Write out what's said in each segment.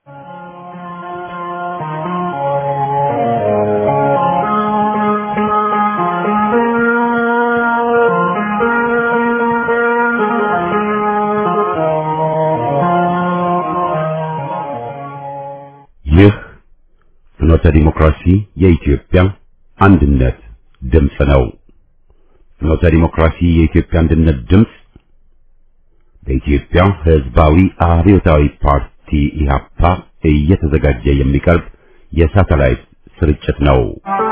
ይህ ፍኖተ ዲሞክራሲ የኢትዮጵያ አንድነት ድምፅ ነው። ፍኖተ ዲሞክራሲ የኢትዮጵያ አንድነት ድምፅ በኢትዮጵያ ሕዝባዊ አብዮታዊ ፓርቲ ኢህአፓ እየተዘጋጀ የሚቀርብ የሳተላይት ስርጭት ነው።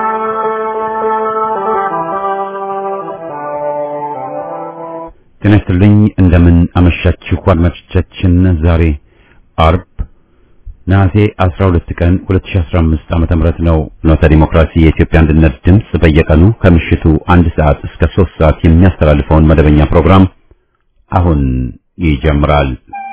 ጤና ይስጥልኝ። እንደምን አመሻችሁ አድማጮቻችን። ዛሬ አርብ ነሐሴ 12 ቀን 2015 ዓመተ ምህረት ነው። ፍኖተ ዲሞክራሲ የኢትዮጵያ አንድነት ድምፅ በየቀኑ ከምሽቱ አንድ ሰዓት እስከ 3 ሰዓት የሚያስተላልፈውን መደበኛ ፕሮግራም አሁን ይጀምራል።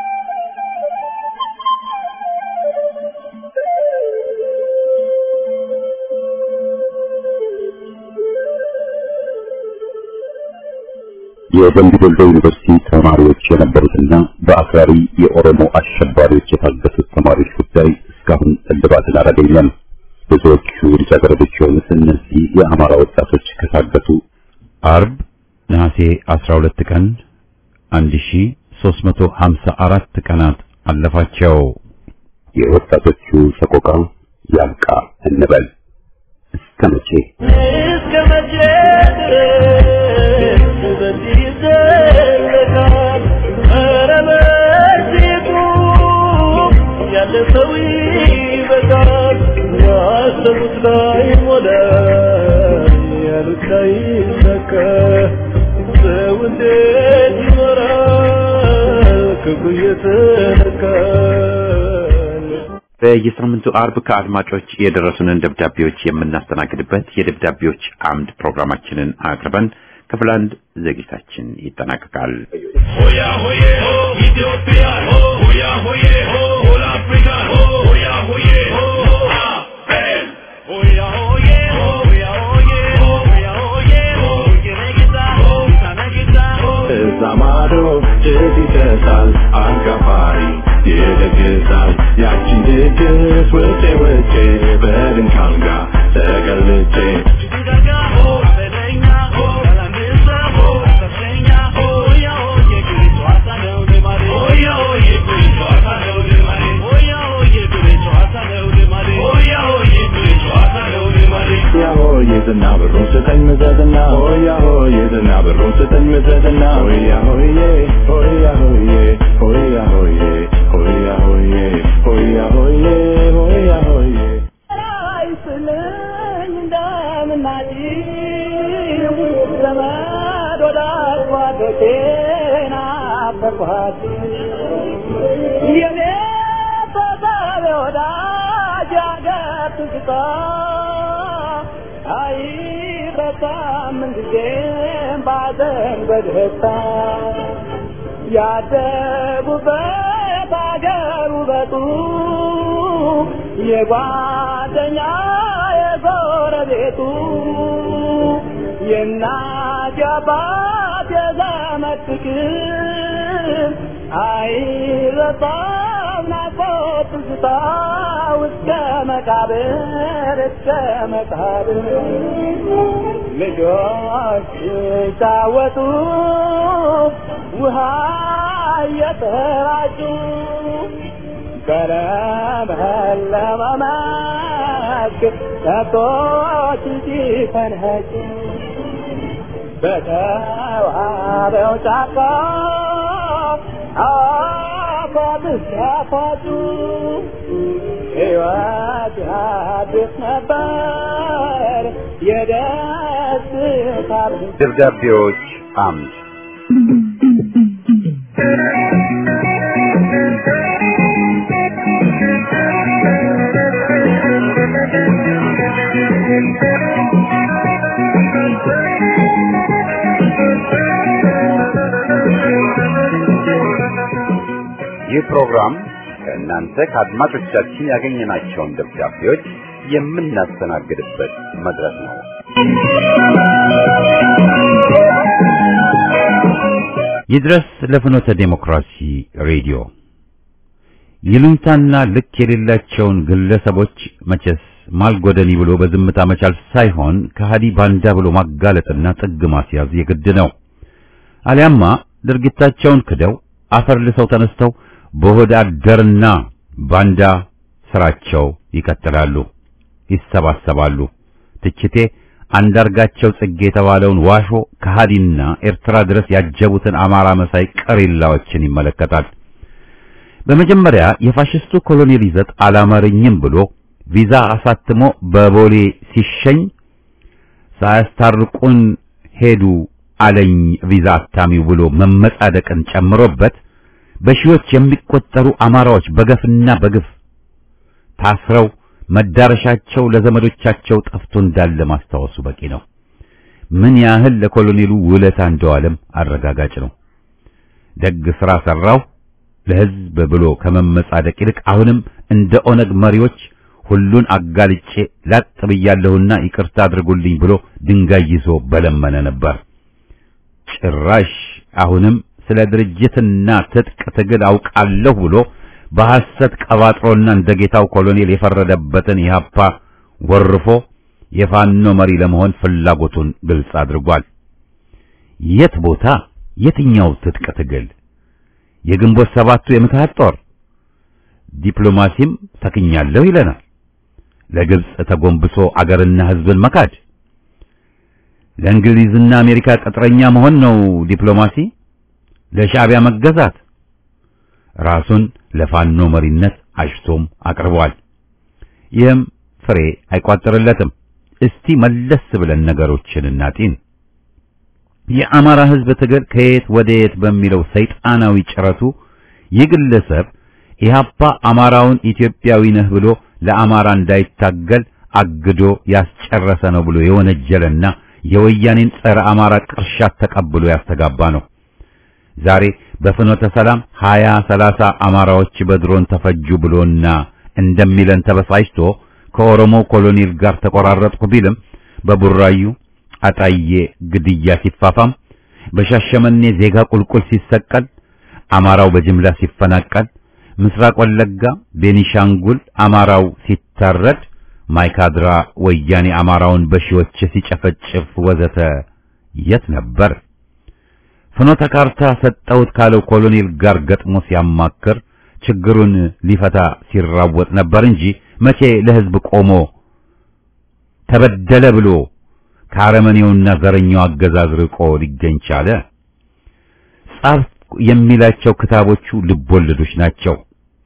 የደምቢ ዶሎ ዩኒቨርሲቲ ተማሪዎች የነበሩትና በአክራሪ የኦሮሞ አሸባሪዎች የታገቱት ተማሪዎች ጉዳይ እስካሁን እልባትን አላገኘም። ብዙዎቹ ልጃገረዶች የሆኑት እነዚህ የአማራ ወጣቶች ከታገቱ አርብ ነሐሴ 12 ቀን 1354 ቀናት አለፋቸው። የወጣቶቹ ሰቆቃ ያብቃ እንበል። እስከ መቼ እስከ መቼ ድረስ በዚህ ይዘለቃል? ኧረ በእርግጡ ያለ ሰው ይበቃል። ያሰቡት ላይ ሞላ፣ ያሉት ላይ ይሰካ። ሰው እንዴት ይኖራል ክፉ እየተነካል? በየሳምንቱ አርብ ከአድማጮች የደረሱንን ደብዳቤዎች የምናስተናግድበት የደብዳቤዎች አምድ ፕሮግራማችንን አቅርበን ክፍል አንድ ዝግጅታችን ይጠናቀቃል። ሆያ ሆዬ ሆ ኢትዮጵያ ሆ ሆያ ሆዬ ሆ ሆል አፍሪካ ሆ ሆያ ሆዬ ሆ አሜን ሆያ ሆዬ ሆ ሆያ ሆዬ ሆ ሆያ ሆዬ ሆ የነጌታ ሆ ታነጌታ ሆ እዛ ማዶ ጭስ ይጨሳል አንጋፋሪ ይደግሳል ያቺን ድግስ ውጬ ውጬ በድንክ አልጋ ተገልጬ ጅግዳጋ ሆ በለኛ ሆ ያላንሳ ሆ ከፍተኛ ሆ ሆያ ሆዬ ግሪቷ ሳለው ልማዴ ሆያ ሆዬ ግሪቷ ሳለው ልማዴ ሆያ ሆዬ ግሪቷ ሳለው ልማዴ ሆያ ሆዬ ግሪቷ ሳለው ልማዴ ሆያ ሆዬ ዝና ብሩን ስጠኝ ምዘዝና ሆያ ሆዬ ዝና ብሩን ስጠኝ ምዘዝና ሆያ ሆዬ ሆያ ሆዬ ሆያ ሆዬ ሆያ ሆዬ ሆያ ሆዬ ሆያ ሆዬ አይስልኝ እንደምናጭው ዘመድ ወዳጅ ጓዶቼን አፈርኳት የኔ ተሳቢ ወዳጅ አገር ትዝታ አይረሳም ምንጊዜም ባዘን በደስታ ያደጉበት አገር ውበቱ የጓደኛ የጎረቤቱ የእናት የአባት የዘመድ ፍቅር አይረሳም ናፍቆት ትዝታ እስከ መቃብር እስከ መቃብር ልጆች ሲጫወቱ ውሃ እየተራጩ በለመለመ መስክ ከብቶች ሲፈንኸጩ በተዋበው ጫካ አፏብስ ሲያፏጩ ሕይወት ያድስ ነበር የደስታ ብዛት። ደብዳቤዎች አምድ ይህ ፕሮግራም ከእናንተ ከአድማጮቻችን ያገኘናቸውን ደብዳቤዎች የምናስተናግድበት መድረክ ነው። ይድረስ ለፍኖተ ዴሞክራሲ ሬዲዮ ይሉኝታና ልክ የሌላቸውን ግለሰቦች መቼስ ማልጎደኒ ብሎ በዝምታ መቻል ሳይሆን ከሃዲ ባንዳ ብሎ ማጋለጥና ጥግ ማስያዝ የግድ ነው። አሊያማ ድርጊታቸውን ክደው አፈር ልሰው ተነስተው በሆድ አደርና ባንዳ ስራቸው ይቀጥላሉ፣ ይሰባሰባሉ። ትችቴ አንዳርጋቸው ጽጌ የተባለውን ዋሾ ከሃዲና ኤርትራ ድረስ ያጀቡትን አማራ መሳይ ቀሪላዎችን ይመለከታል። በመጀመሪያ የፋሽስቱ ኮሎኔል ይዘት አላማረኝም ብሎ ቪዛ አሳትሞ በቦሌ ሲሸኝ ሳያስታርቁን ሄዱ አለኝ ቪዛ አታሚው ብሎ መመጻደቅን ጨምሮበት በሺዎች የሚቆጠሩ አማራዎች በገፍና በግፍ ታስረው መዳረሻቸው ለዘመዶቻቸው ጠፍቶ እንዳለ ማስታወሱ በቂ ነው። ምን ያህል ለኮሎኔሉ ውለታ እንደዋለም አረጋጋጭ ነው። ደግ ሥራ ሰራው ለሕዝብ ብሎ ከመመጻደቅ ይልቅ አሁንም እንደ ኦነግ መሪዎች ሁሉን አጋልጬ ላጥ ብያለሁና ይቅርታ አድርጉልኝ ብሎ ድንጋይ ይዞ በለመነ ነበር። ጭራሽ አሁንም ስለ ድርጅትና ትጥቅ ትግል አውቃለሁ ብሎ በሐሰት ቀባጥሮና እንደ ጌታው ኮሎኔል የፈረደበትን ኢህአፓ ወርፎ የፋኖ መሪ ለመሆን ፍላጎቱን ግልጽ አድርጓል። የት ቦታ የትኛው ትጥቅ ትግል? የግንቦት ሰባቱ የምትሃት ጦር ዲፕሎማሲም ተክኛለሁ ይለናል። ለግብጽ ተጎንብሶ አገርና ሕዝብን መካድ፣ ለእንግሊዝና አሜሪካ ቅጥረኛ መሆን ነው ዲፕሎማሲ፣ ለሻዕቢያ መገዛት፣ ራሱን ለፋኖ መሪነት አጭቶም አቅርቧል። ይህም ፍሬ አይቋጥርለትም። እስቲ መለስ ብለን ነገሮችን እናጢን። የአማራ ሕዝብ ትግል ከየት ወደ የት በሚለው ሰይጣናዊ ጭረቱ ይህ ግለሰብ ኢህአፓ አማራውን ኢትዮጵያዊ ነህ ብሎ ለአማራ እንዳይታገል አግዶ ያስጨረሰ ነው ብሎ የወነጀለና የወያኔን ጸረ አማራ ቅርሻት ተቀብሎ ያስተጋባ ነው። ዛሬ በፍኖተ ሰላም ሀያ ሰላሳ አማራዎች በድሮን ተፈጁ ብሎና እንደሚለን ተበሳጭቶ ከኦሮሞ ኮሎኔል ጋር ተቆራረጥኩ ቢልም በቡራዩ አጣዬ ግድያ ሲፋፋም፣ በሻሸመኔ ዜጋ ቁልቁል ሲሰቀል፣ አማራው በጅምላ ሲፈናቀል፣ ምስራቅ ወለጋ፣ ቤኒሻንጉል አማራው ሲታረድ፣ ማይካድራ ወያኔ አማራውን በሺዎች ሲጨፈጭፍ ወዘተ የት ነበር? ፍኖተ ካርታ ሰጠሁት ካለው ኮሎኔል ጋር ገጥሞ ሲያማክር ችግሩን ሊፈታ ሲራወጥ ነበር እንጂ መቼ ለሕዝብ ቆሞ ተበደለ ብሎ ከአረመኔውና ዘረኛው አገዛዝ ርቆ ሊገኝ ቻለ? ጻፍ የሚላቸው ክታቦቹ ልቦለዶች ናቸው።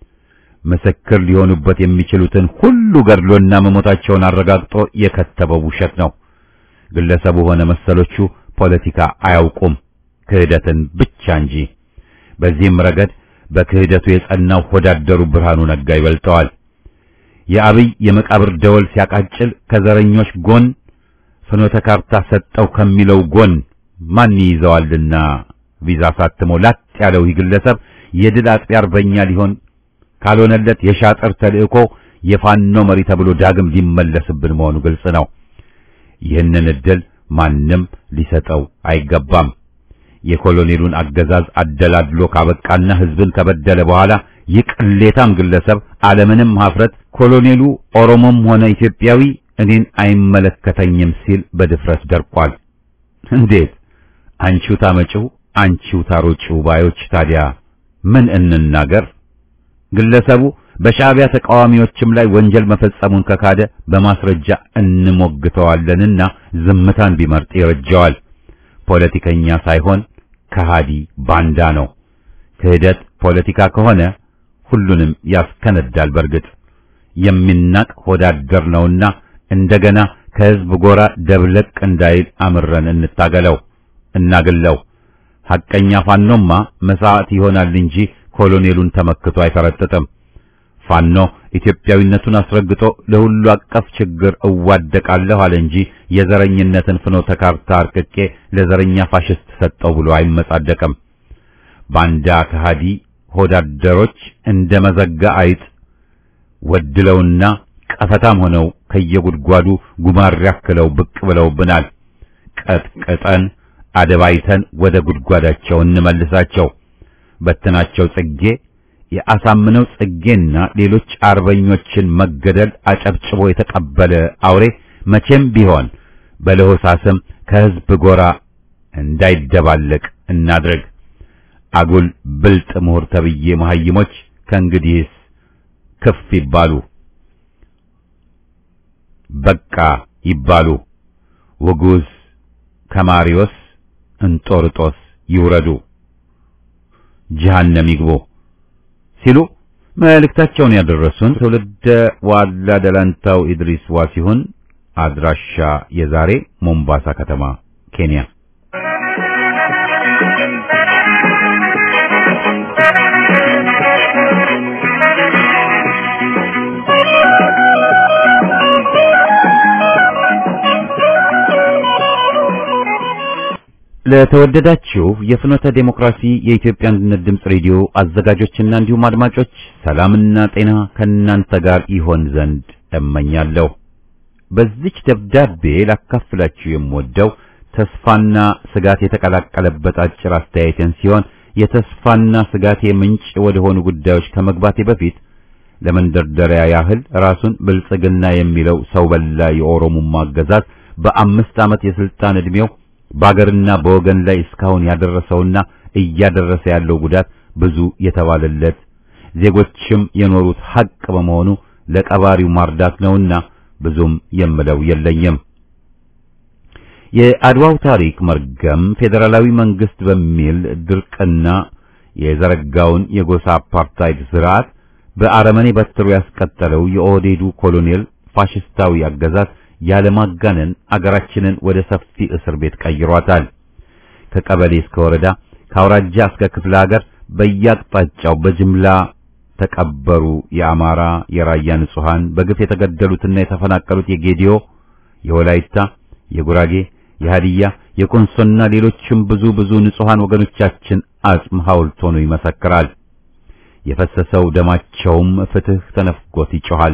ምስክር ሊሆኑበት የሚችሉትን ሁሉ ገድሎና መሞታቸውን አረጋግጦ የከተበው ውሸት ነው። ግለሰቡ ሆነ መሰሎቹ ፖለቲካ አያውቁም ክህደትን ብቻ እንጂ። በዚህም ረገድ በክህደቱ የጸናው ሆዳደሩ ብርሃኑ ነጋ ይበልጠዋል። የአብይ የመቃብር ደወል ሲያቃጭል ከዘረኞች ጎን ፍኖተ ካርታ ሰጠው ከሚለው ጎን ማን ይይዘዋልና ቪዛ ሳትሞ ላጥ ያለው ይህ ግለሰብ የድል አጥቢ አርበኛ ሊሆን ካልሆነለት የሻጥር ተልእኮ የፋኖ መሪ ተብሎ ዳግም ሊመለስብን መሆኑ ግልጽ ነው። ይህንን እድል ማንም ሊሰጠው አይገባም። የኮሎኔሉን አገዛዝ አደላድሎ ካበቃና ሕዝብን ከበደለ በኋላ ይህ ቅሌታም ግለሰብ አለምንም ሀፍረት ኮሎኔሉ ኦሮሞም ሆነ ኢትዮጵያዊ እኔን አይመለከተኝም ሲል በድፍረት ደርቋል። እንዴት አንቺው ታመጪው አንቺው ታሮጪው ባዮች ታዲያ ምን እንናገር? ግለሰቡ በሻዕቢያ ተቃዋሚዎችም ላይ ወንጀል መፈጸሙን ከካደ በማስረጃ እንሞግተዋለንና ዝምታን ቢመርጥ ይረጃዋል። ፖለቲከኛ ሳይሆን ከሃዲ ባንዳ ነው። ክህደት ፖለቲካ ከሆነ ሁሉንም ያስከነዳል። በርግጥ የሚናቅ ሆዳደር ነውና እንደገና ከሕዝብ ጎራ ደብለቅ እንዳይል አምረን እንታገለው፣ እናግለው። ሐቀኛ ፋኖማ መስዋዕት ይሆናል እንጂ ኮሎኔሉን ተመክቶ አይፈረጥጥም። ፋኖ ኢትዮጵያዊነቱን አስረግጦ ለሁሉ አቀፍ ችግር እዋደቃለሁ አለ እንጂ የዘረኝነትን ፍኖተ ካርታ አርቅቄ ለዘረኛ ፋሽስት ሰጠው ብሎ አይመጻደቅም። ባንዳ ከሃዲ ሆዳደሮች እንደ መዘጋ አይጥ ወድለውና ቀፈታም ሆነው ከየጉድጓዱ ጉማር ያክለው ብቅ ብለውብናል። ቀጥቅጠን አደባይተን ወደ ጉድጓዳቸው እንመልሳቸው። በትናቸው ጽጌ የአሳምነው ጽጌና ሌሎች አርበኞችን መገደል አጨብጭቦ የተቀበለ አውሬ መቼም ቢሆን በለሆሳስም ከሕዝብ ጎራ እንዳይደባለቅ እናድርግ። አጉል ብልጥ ምሁር ተብዬ መሐይሞች ከእንግዲህስ ክፍ ይባሉ፣ በቃ ይባሉ። ውጉዝ ከማሪዮስ እንጦርጦስ ይውረዱ፣ ጀሃነም ይግቡ ሲሉ መልእክታቸውን ያደረሱን ትውልደ ዋላ ደላንታው ኢድሪስ ዋ ሲሆን አድራሻ የዛሬ ሞምባሳ ከተማ ኬንያ። ለተወደዳችሁ የፍኖተ ዴሞክራሲ የኢትዮጵያ አንድነት ድምፅ ሬዲዮ አዘጋጆችና እንዲሁም አድማጮች ሰላምና ጤና ከእናንተ ጋር ይሆን ዘንድ እመኛለሁ። በዚች ደብዳቤ ላካፍላችሁ የምወደው ተስፋና ስጋት የተቀላቀለበት አጭር አስተያየትን ሲሆን የተስፋና ስጋቴ ምንጭ ወደ ሆኑ ጉዳዮች ከመግባቴ በፊት ለመንደርደሪያ ያህል ራሱን ብልጽግና የሚለው ሰው በላ የኦሮሞማ አገዛዝ በአምስት ዓመት የስልጣን ዕድሜው በአገርና በወገን ላይ እስካሁን ያደረሰውና እያደረሰ ያለው ጉዳት ብዙ የተባለለት ዜጎችም የኖሩት ሐቅ በመሆኑ ለቀባሪው ማርዳት ነውና ብዙም የምለው የለኝም። የአድዋው ታሪክ መርገም ፌዴራላዊ መንግስት በሚል ድርቅና የዘረጋውን የጎሳ አፓርታይድ ስርዓት በአረመኔ በትሩ ያስቀጠለው የኦህዴዱ ኮሎኔል ፋሽስታዊ አገዛዝ ያለማጋነን አገራችንን ወደ ሰፊ እስር ቤት ቀይሯታል። ከቀበሌ እስከ ወረዳ፣ ከአውራጃ እስከ ክፍለ ሀገር በየአቅጣጫው በጅምላ ተቀበሩ የአማራ የራያ ንጹሃን፣ በግፍ የተገደሉትና የተፈናቀሉት የጌዲዮ፣ የወላይታ፣ የጉራጌ፣ የሃዲያ፣ የኮንሶና ሌሎችም ብዙ ብዙ ንጹሃን ወገኖቻችን አጽም ሐውልት ሆኖ ይመሰክራል። የፈሰሰው ደማቸውም ፍትህ ተነፍጎት ይጮኻል።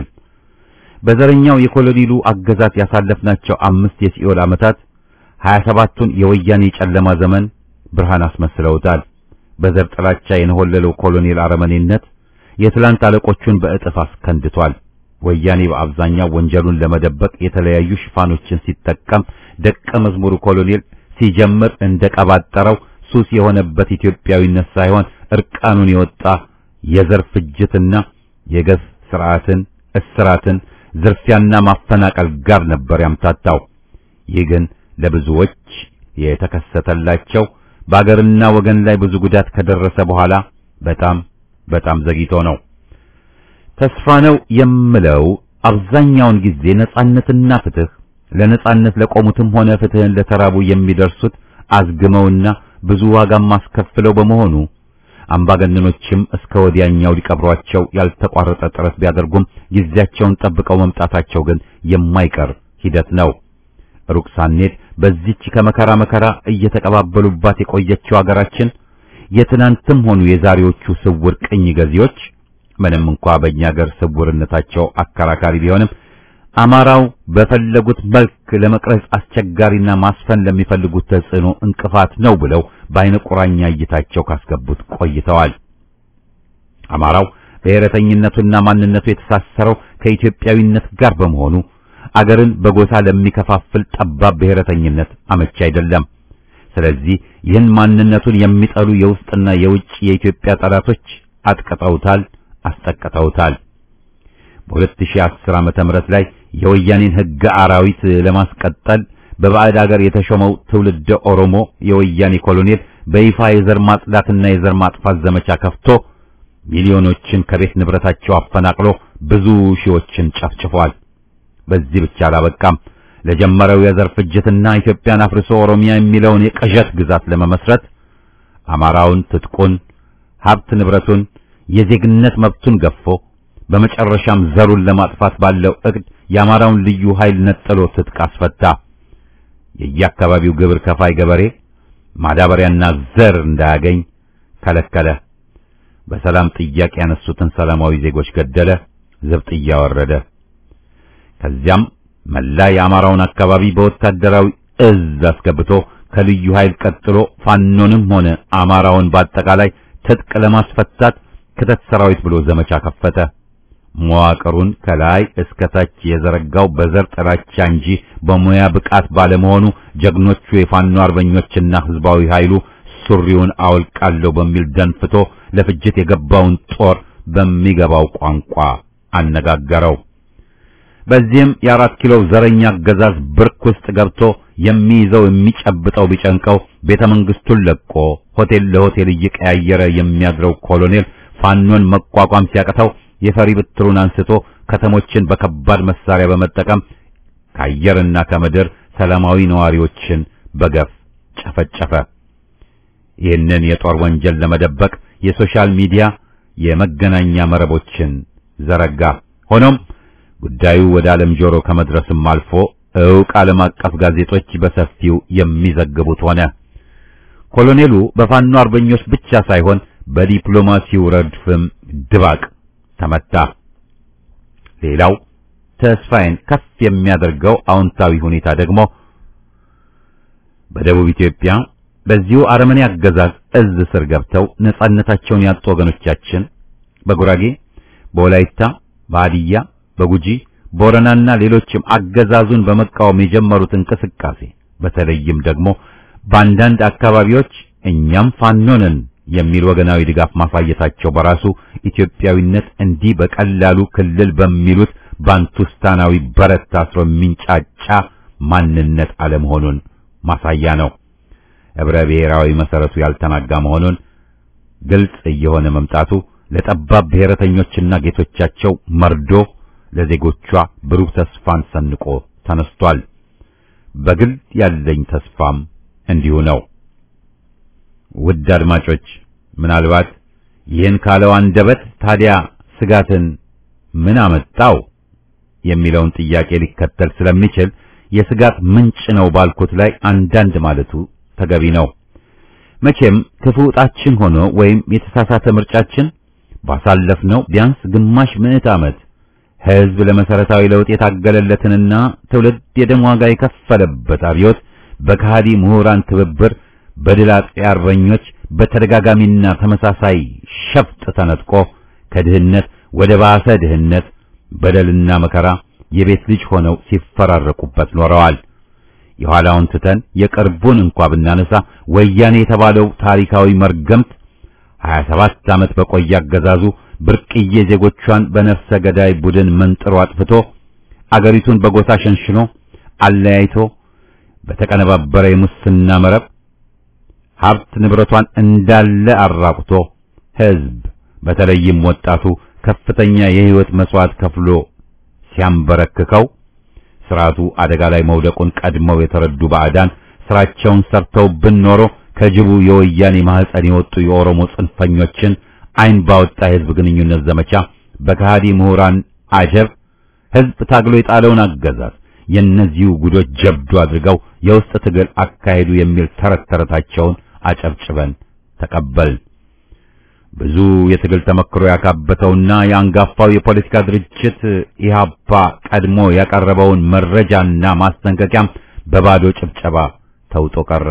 በዘረኛው የኮሎኔሉ አገዛዝ ያሳለፍናቸው አምስት የሲኦል ዓመታት ሀያ ሰባቱን የወያኔ ጨለማ ዘመን ብርሃን አስመስለውታል። በዘር ጥላቻ የነሆለለው ኮሎኔል አረመኔነት የትላንት አለቆቹን በእጥፍ አስከንድቷል። ወያኔ በአብዛኛው ወንጀሉን ለመደበቅ የተለያዩ ሽፋኖችን ሲጠቀም፣ ደቀ መዝሙሩ ኮሎኔል ሲጀምር እንደቀባጠረው ሱስ የሆነበት ኢትዮጵያዊነት ሳይሆን እርቃኑን የወጣ የዘር ፍጅትና የገፍ ስርዓትን፣ እስራትን፣ ዝርፊያና ማፈናቀል ጋር ነበር ያምታታው። ይህ ግን ለብዙዎች የተከሰተላቸው በአገርና ወገን ላይ ብዙ ጉዳት ከደረሰ በኋላ በጣም በጣም ዘግይቶ ነው። ተስፋ ነው የምለው አብዛኛውን ጊዜ ነጻነትና ፍትህ ለነጻነት ለቆሙትም ሆነ ፍትህን ለተራቡ የሚደርሱት አዝግመውና ብዙ ዋጋም አስከፍለው በመሆኑ አምባገነኖችም እስከ ወዲያኛው ሊቀብሯቸው ያልተቋረጠ ጥረት ቢያደርጉም ጊዜያቸውን ጠብቀው መምጣታቸው ግን የማይቀር ሂደት ነው። ሩቅ ሳንሄድ በዚች ከመከራ መከራ እየተቀባበሉባት የቆየችው አገራችን የትናንትም ሆኑ የዛሬዎቹ ስውር ቅኝ ገዢዎች ምንም እንኳ በእኛ አገር ስውርነታቸው አከራካሪ ቢሆንም አማራው በፈለጉት መልክ ለመቅረጽ አስቸጋሪና ማስፈን ለሚፈልጉት ተጽዕኖ እንቅፋት ነው ብለው በአይነ ቁራኛ እይታቸው ካስገቡት ቆይተዋል። አማራው ብሔረተኝነቱና ማንነቱ የተሳሰረው ከኢትዮጵያዊነት ጋር በመሆኑ አገርን በጎሳ ለሚከፋፍል ጠባብ ብሔረተኝነት አመቺ አይደለም። ስለዚህ ይህን ማንነቱን የሚጠሉ የውስጥና የውጭ የኢትዮጵያ ጠላቶች አጥቅጠውታል፣ አስጠቅተውታል። በ2010 ዓመተ ምህረት ላይ የወያኔን ሕገ አራዊት ለማስቀጠል በባዕድ አገር የተሾመው ትውልደ ኦሮሞ የወያኔ ኮሎኔል በይፋ የዘር ማጽዳትና የዘር ማጥፋት ዘመቻ ከፍቶ ሚሊዮኖችን ከቤት ንብረታቸው አፈናቅሎ ብዙ ሺዎችን ጨፍጭፏል። በዚህ ብቻ አላበቃም። ለጀመረው የዘር ፍጅትና ኢትዮጵያን አፍርሶ ኦሮሚያ የሚለውን የቅዠት ግዛት ለመመስረት አማራውን ትጥቁን፣ ሀብት ንብረቱን፣ የዜግነት መብቱን ገፎ በመጨረሻም ዘሩን ለማጥፋት ባለው እቅድ የአማራውን ልዩ ኃይል ነጥሎ ትጥቅ አስፈታ። የየአካባቢው ግብር ከፋይ ገበሬ ማዳበሪያና ዘር እንዳያገኝ ከለከለ። በሰላም ጥያቄ ያነሱትን ሰላማዊ ዜጎች ገደለ፣ ዘብጥ እያወረደ ከዚያም መላ የአማራውን አካባቢ በወታደራዊ እዝ አስገብቶ ከልዩ ኃይል ቀጥሎ ፋኖንም ሆነ አማራውን በአጠቃላይ ትጥቅ ለማስፈታት ክተት ሰራዊት ብሎ ዘመቻ ከፈተ። መዋቅሩን ከላይ እስከ ታች የዘረጋው በዘር ጥላቻ እንጂ በሙያ ብቃት ባለመሆኑ ጀግኖቹ የፋኖ አርበኞችና ህዝባዊ ኃይሉ ሱሪውን አውልቃለሁ በሚል ደንፍቶ ለፍጅት የገባውን ጦር በሚገባው ቋንቋ አነጋገረው። በዚህም የአራት ኪሎ ዘረኛ አገዛዝ ብርክ ውስጥ ገብቶ የሚይዘው የሚጨብጠው ቢጨንቀው ቤተ መንግስቱን ለቆ ሆቴል ለሆቴል እየቀያየረ የሚያድረው ኮሎኔል ፋኖን መቋቋም ሲያቅተው የፈሪ ብትሩን አንስቶ ከተሞችን በከባድ መሳሪያ በመጠቀም ከአየርና ከምድር ሰላማዊ ነዋሪዎችን በገፍ ጨፈጨፈ። ይህንን የጦር ወንጀል ለመደበቅ የሶሻል ሚዲያ የመገናኛ መረቦችን ዘረጋ። ሆኖም ጉዳዩ ወደ ዓለም ጆሮ ከመድረስም አልፎ ዕውቅ ዓለም አቀፍ ጋዜጦች በሰፊው የሚዘግቡት ሆነ። ኮሎኔሉ በፋኖ አርበኞች ብቻ ሳይሆን በዲፕሎማሲው ረድፍም ድባቅ ተመታ። ሌላው ተስፋዬን ከፍ የሚያደርገው አዎንታዊ ሁኔታ ደግሞ በደቡብ ኢትዮጵያ በዚሁ አረመኔ አገዛዝ እዝ ስር ገብተው ነጻነታቸውን ያጡ ወገኖቻችን በጉራጌ፣ በወላይታ፣ በሃዲያ፣ በጉጂ፣ ቦረናና ሌሎችም አገዛዙን በመቃወም የጀመሩት እንቅስቃሴ በተለይም ደግሞ በአንዳንድ አካባቢዎች እኛም ፋኖ ነን የሚል ወገናዊ ድጋፍ ማሳየታቸው በራሱ ኢትዮጵያዊነት እንዲህ በቀላሉ ክልል በሚሉት ባንቱስታናዊ በረት ታስሮ የሚንጫጫ ማንነት አለመሆኑን ማሳያ ነው። ህብረ ብሔራዊ መሰረቱ ያልተናጋ መሆኑን ግልጽ እየሆነ መምጣቱ ለጠባብ ብሔረተኞችና ጌቶቻቸው መርዶ፣ ለዜጎቿ ብሩህ ተስፋን ሰንቆ ተነስቷል። በግል ያለኝ ተስፋም እንዲሁ ነው። ውድ አድማጮች ምናልባት ይህን ካለው አንደበት ታዲያ ስጋትን ምን አመጣው የሚለውን ጥያቄ ሊከተል ስለሚችል የስጋት ምንጭ ነው ባልኩት ላይ አንዳንድ ማለቱ ተገቢ ነው። መቼም ክፉ ዕጣችን ሆኖ ወይም የተሳሳተ ምርጫችን ባሳለፍነው ቢያንስ ግማሽ ምዕት ዓመት ሕዝብ ለመሰረታዊ ለውጥ የታገለለትንና ትውልድ የደም ዋጋ የከፈለበት አብዮት በከሃዲ ምሁራን ትብብር በድል አጥፊ አርበኞች በተደጋጋሚና ተመሳሳይ ሸፍጥ ተነጥቆ ከድህነት ወደ ባሰ ድህነት በደልና መከራ የቤት ልጅ ሆነው ሲፈራረቁበት ኖረዋል። የኋላውን ትተን የቅርቡን እንኳ ብናነሳ ወያኔ የተባለው ታሪካዊ መርገምት 27 ዓመት በቆየ አገዛዙ ብርቅዬ ዜጎቿን በነፍሰ ገዳይ ቡድን መንጥሮ አጥፍቶ አገሪቱን በጎሳ ሸንሽኖ አለያይቶ በተቀነባበረ የሙስና መረብ ሀብት ንብረቷን እንዳለ አራቁቶ ሕዝብ በተለይም ወጣቱ ከፍተኛ የሕይወት መስዋዕት ከፍሎ ሲያንበረክከው ስርዓቱ አደጋ ላይ መውደቁን ቀድመው የተረዱ ባዕዳን ስራቸውን ሰርተው ብንኖሮ ከጅቡ የወያኔ ማህፀን የወጡ የኦሮሞ ጽንፈኞችን አይን ባወጣ የህዝብ ግንኙነት ዘመቻ በከሃዲ ምሁራን አጀብ ህዝብ ታግሎ የጣለውን አገዛዝ የእነዚሁ ጉዶች ጀብዱ አድርገው የውስጥ ትግል አካሄዱ የሚል ተረት ተረታቸውን አጨብጭበን ተቀበልን። ብዙ የትግል ተመክሮ ያካበተውና የአንጋፋው የፖለቲካ ድርጅት ኢህአፓ ቀድሞ ያቀረበውን መረጃና ማስጠንቀቂያም በባዶ ጭብጨባ ተውጦ ቀረ።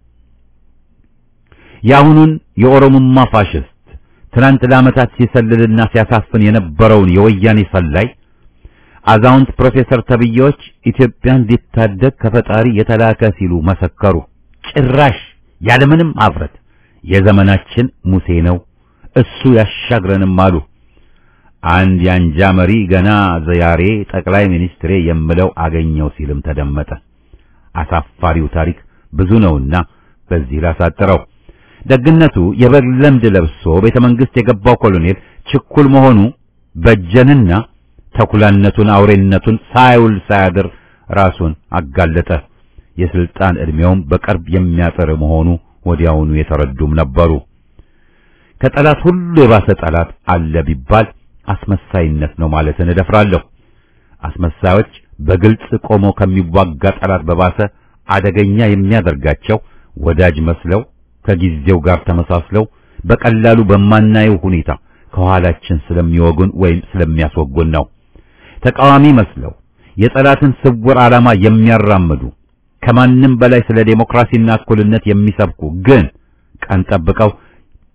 የአሁኑን የኦሮሞማ ፋሽስት ትናንት ለዓመታት ሲሰልልና ሲያሳፍን የነበረውን የወያኔ ሰላይ አዛውንት ፕሮፌሰር ተብዬዎች ኢትዮጵያን ሊታደግ ከፈጣሪ የተላከ ሲሉ መሰከሩ። ጭራሽ ያለምንም አፍረት የዘመናችን ሙሴ ነው እሱ ያሻግረንም አሉ። አንድ የአንጃ መሪ ገና ዛሬ ጠቅላይ ሚኒስትሬ የምለው አገኘው ሲልም ተደመጠ። አሳፋሪው ታሪክ ብዙ ነውና በዚህ ላሳጥረው። ደግነቱ የበግ ለምድ ለብሶ ቤተ መንግስት የገባው ኮሎኔል ችኩል መሆኑ በጀንና ተኩላነቱን አውሬነቱን ሳይውል ሳያድር ራሱን አጋለጠ። የስልጣን ዕድሜውም በቅርብ የሚያጥር መሆኑ ወዲያውኑ የተረዱም ነበሩ። ከጠላት ሁሉ የባሰ ጠላት አለ ቢባል አስመሳይነት ነው ማለትን እደፍራለሁ። አስመሳዮች በግልጽ ቆሞ ከሚዋጋ ጠላት በባሰ አደገኛ የሚያደርጋቸው ወዳጅ መስለው ከጊዜው ጋር ተመሳስለው በቀላሉ በማናየው ሁኔታ ከኋላችን ስለሚወጉን ወይም ስለሚያስወጉን ነው። ተቃዋሚ መስለው የጠላትን ስውር ዓላማ የሚያራምዱ ከማንም በላይ ስለ ዴሞክራሲና እኩልነት የሚሰብኩ ግን ቀን ጠብቀው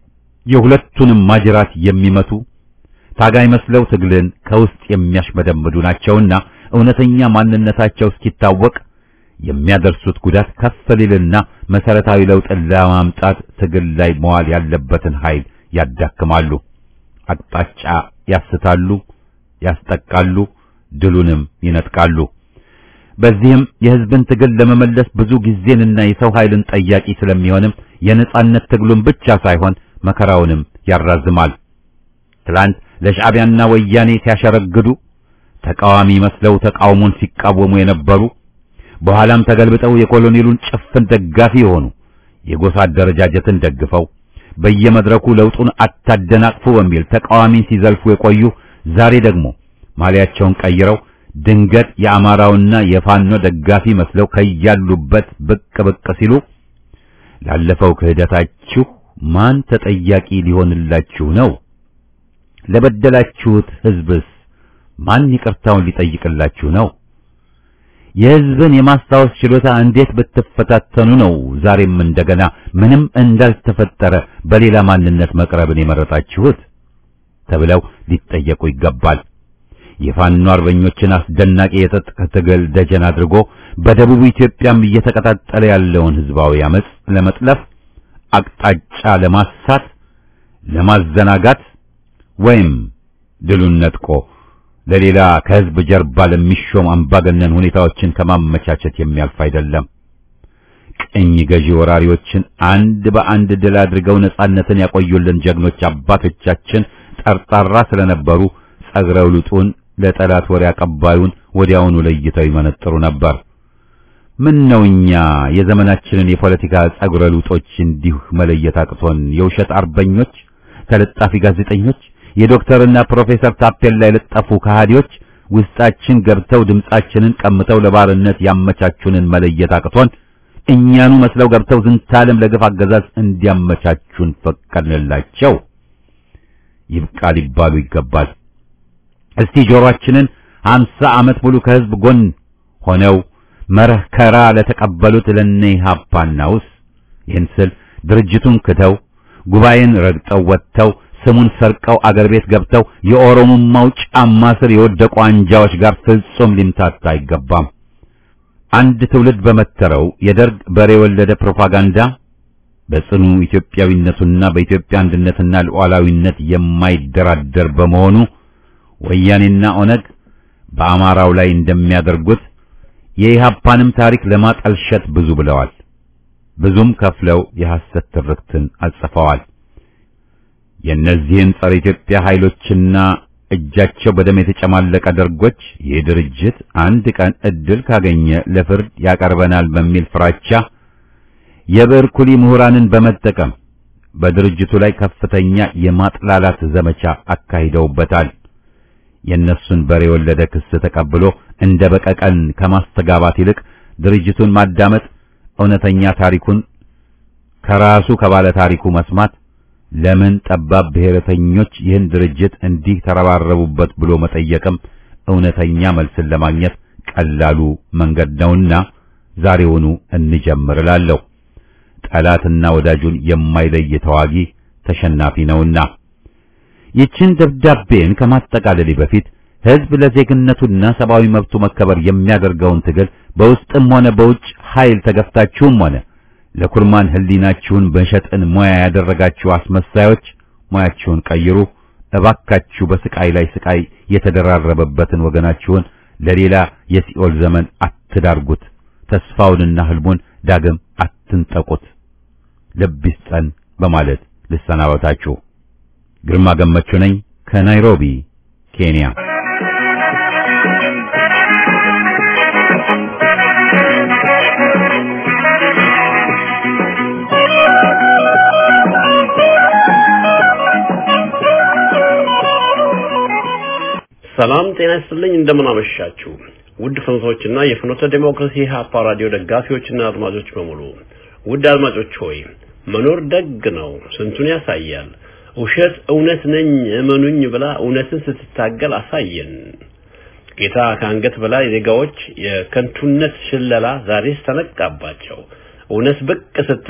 የሁለቱንም ማጅራት የሚመቱ ታጋይ መስለው ትግልን ከውስጥ የሚያሽመደምዱ ናቸውና እውነተኛ ማንነታቸው እስኪታወቅ የሚያደርሱት ጉዳት ከፍ ሊልና መሰረታዊ ለውጥን ለማምጣት ትግል ላይ መዋል ያለበትን ኃይል ያዳክማሉ፣ አቅጣጫ ያስታሉ፣ ያስጠቃሉ፣ ድሉንም ይነጥቃሉ። በዚህም የህዝብን ትግል ለመመለስ ብዙ ጊዜንና የሰው ኃይልን ጠያቂ ስለሚሆንም የነጻነት ትግሉን ብቻ ሳይሆን መከራውንም ያራዝማል። ትላንት ለሻዕቢያና ወያኔ ሲያሸረግዱ ተቃዋሚ መስለው ተቃውሞን ሲቃወሙ የነበሩ በኋላም ተገልብጠው የኮሎኔሉን ጭፍን ደጋፊ የሆኑ የጎሳ አደረጃጀትን ደግፈው በየመድረኩ ለውጡን አታደናቅፉ በሚል ተቃዋሚን ሲዘልፉ የቆዩ ዛሬ ደግሞ ማሊያቸውን ቀይረው ድንገት የአማራውና የፋኖ ደጋፊ መስለው ከያሉበት ብቅ ብቅ ሲሉ ላለፈው ክህደታችሁ ማን ተጠያቂ ሊሆንላችሁ ነው? ለበደላችሁት ህዝብስ ማን ይቅርታውን ሊጠይቅላችሁ ነው? የህዝብን የማስታወስ ችሎታ እንዴት ብትፈታተኑ ነው ዛሬም እንደገና ምንም እንዳልተፈጠረ በሌላ ማንነት መቅረብን የመረጣችሁት ተብለው ሊጠየቁ ይገባል። የፋኖ አርበኞችን አስደናቂ የትጥቅ ትግል ደጀን አድርጎ በደቡብ ኢትዮጵያም እየተቀጣጠለ ያለውን ህዝባዊ አመጽ ለመጥለፍ አቅጣጫ ለማሳት ለማዘናጋት ወይም ድሉን ነጥቆ ለሌላ ከህዝብ ጀርባ ለሚሾም አምባገነን ሁኔታዎችን ከማመቻቸት የሚያልፍ አይደለም። ቅኝ ገዢ ወራሪዎችን አንድ በአንድ ድል አድርገው ነጻነትን ያቆዩልን ጀግኖች አባቶቻችን ጠርጣራ ስለነበሩ ጸግረው ልጡን ለጠላት ወሬ አቀባዩን ወዲያውኑ ለይተው ይመነጥሩ ነበር። ምን ነው እኛ የዘመናችንን የፖለቲካ ጸጉረ ልውጦች እንዲሁ መለየት አቅቶን የውሸት አርበኞች፣ ተለጣፊ ጋዜጠኞች፣ የዶክተርና ፕሮፌሰር ታፔላ የለጠፉ ከሃዲዎች ውስጣችን ገብተው ድምጻችንን ቀምተው ለባርነት ያመቻቹንን መለየት አቅቶን እኛኑ መስለው ገብተው ዝንታለም ለግፍ አገዛዝ እንዲያመቻቹን ፈቀድንላቸው። ይብቃ ሊባሉ ይገባል። እስቲ ጆሮአችንን ሀምሳ ዓመት ሙሉ ከህዝብ ጎን ሆነው መረከራ ለተቀበሉት ለነ ኢህአፓናውስ ይህን ስል ድርጅቱን ክተው ጉባኤን ረግጠው ወጥተው ስሙን ሰርቀው አገር ቤት ገብተው የኦሮሞማው ጫማ ስር የወደቁ አንጃዎች ጋር ፍጹም ሊምታታ አይገባም። አንድ ትውልድ በመተረው የደርግ በሬ የወለደ ፕሮፓጋንዳ በጽኑ ኢትዮጵያዊነቱና በኢትዮጵያ አንድነትና ሉዓላዊነት የማይደራደር በመሆኑ ወያኔና ኦነግ በአማራው ላይ እንደሚያደርጉት የኢህአፓንም ታሪክ ለማጠልሸት ብዙ ብለዋል። ብዙም ከፍለው የሐሰት ትርክትን አጽፈዋል። የእነዚህን ጸረ ኢትዮጵያ ኃይሎችና እጃቸው በደም የተጨማለቀ ደርጎች ይህ ድርጅት አንድ ቀን እድል ካገኘ ለፍርድ ያቀርበናል በሚል ፍራቻ የብዕር ኩሊ ምሁራንን በመጠቀም በድርጅቱ ላይ ከፍተኛ የማጥላላት ዘመቻ አካሂደውበታል። የእነሱን በሬ የወለደ ክስ ተቀብሎ እንደ በቀቀን ከማስተጋባት ይልቅ ድርጅቱን ማዳመጥ፣ እውነተኛ ታሪኩን ከራሱ ከባለ ታሪኩ መስማት፣ ለምን ጠባብ ብሔረተኞች ይህን ድርጅት እንዲህ ተረባረቡበት ብሎ መጠየቅም እውነተኛ መልስን ለማግኘት ቀላሉ መንገድ ነውና ዛሬውኑ እንጀምር እላለሁ። ጠላትና ወዳጁን የማይለይ ተዋጊ ተሸናፊ ነውና። ይችን ደብዳቤን ከማጠቃለሌ በፊት ሕዝብ ለዜግነቱና ሰብአዊ መብቱ መከበር የሚያደርገውን ትግል በውስጥም ሆነ በውጭ ኃይል ተገፍታችሁም ሆነ ለኩርማን ሕሊናችሁን በሸጥን ሙያ ያደረጋችሁ አስመሳዮች ሙያችሁን ቀይሩ። እባካችሁ በስቃይ ላይ ስቃይ የተደራረበበትን ወገናችሁን ለሌላ የሲኦል ዘመን አትዳርጉት። ተስፋውንና ህልሙን ዳግም አትንጠቁት። ልብ ይስጠን በማለት ልሰናበታችሁ። ግርማ ገመቹ ነኝ ከናይሮቢ ኬንያ። ሰላም ጤና ይስጥልኝ። እንደምን አመሻችሁ ውድ ፍኖቶችና የፍኖተ ዴሞክራሲ ሀፓ ራዲዮ ደጋፊዎችና አድማጮች በሙሉ። ውድ አድማጮች ሆይ መኖር ደግ ነው፣ ስንቱን ያሳያል። ውሸት እውነት ነኝ እመኑኝ ብላ እውነትን ስትታገል አሳየን። ጌታ ከአንገት በላይ ዜጋዎች የከንቱነት ሽለላ ዛሬስ ተነቃባቸው። እውነት ብቅ ስትል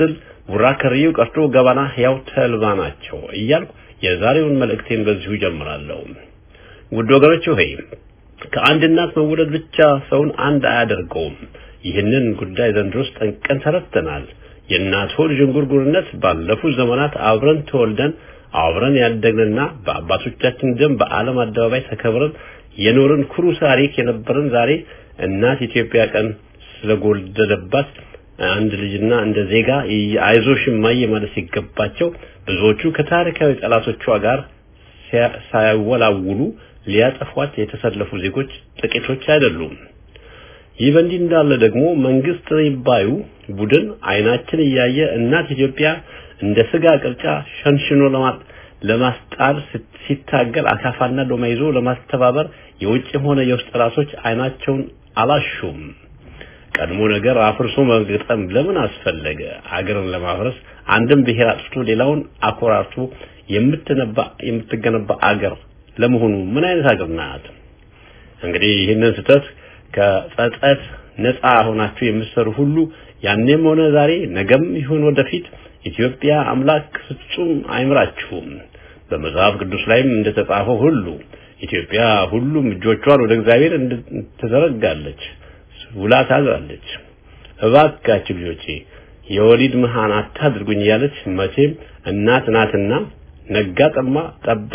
ቡራ ከርዩ ቀርቶ ገባና ሕያው ተልባ ናቸው እያልኩ የዛሬውን መልእክቴን በዚሁ ጀምራለሁ። ውድ ወገኖች ሆይ ከአንድ እናት መወለድ ብቻ ሰውን አንድ አያደርገውም። ይህንን ጉዳይ ዘንድሮስ ጠንቀን ተረድተናል። የእናት ሆድ ዥንጉርጉርነት ባለፉት ዘመናት አብረን ተወልደን አብረን ያደግንና በአባቶቻችን ደም በዓለም አደባባይ ተከብረን የኖርን ኩሩ ታሪክ የነበረን ዛሬ እናት ኢትዮጵያ ቀን ስለጎደለባት አንድ ልጅና እንደ ዜጋ አይዞሽ እማዬ ማለት ሲገባቸው ብዙዎቹ ከታሪካዊ ጠላቶቿ ጋር ሳያወላውሉ ሊያጠፏት የተሰለፉ ዜጎች ጥቂቶች አይደሉም። ይህ በእንዲህ እንዳለ ደግሞ መንግስት ይባዩ ቡድን አይናችን እያየ እናት ኢትዮጵያ እንደ ስጋ ቅርጫ ሸንሽኖ ለማጥ ለማስጣል ሲታገል አካፋና ዶማ ይዞ ለማስተባበር የውጭም ሆነ የውስጥ ጠላቶች አይናቸውን አላሹም። ቀድሞ ነገር አፍርሶ መግጠም ለምን አስፈለገ? አገርን ለማፍረስ አንድም ብሔር አጥፍቶ ሌላውን አኮራርቶ የምትነባ የምትገነባ አገር ለመሆኑ ምን አይነት አገር ናት? እንግዲህ ይህንን ስህተት ከጸጸት ነፃ ሆናችሁ የምትሰሩ ሁሉ ያኔም ሆነ ዛሬ ነገም ይሁን ወደፊት ኢትዮጵያ አምላክ ፍጹም አይምራችሁም። በመጽሐፍ ቅዱስ ላይም እንደተጻፈው ሁሉ ኢትዮጵያ ሁሉም እጆቿን ወደ እግዚአብሔር ትዘረጋለች፣ ውላ ታዛለች። እባካችሁ ልጆቼ የወሊድ መሃን አታድርጉኝ እያለች መቼም እናት ናትና ነጋ ጠማ ጠባ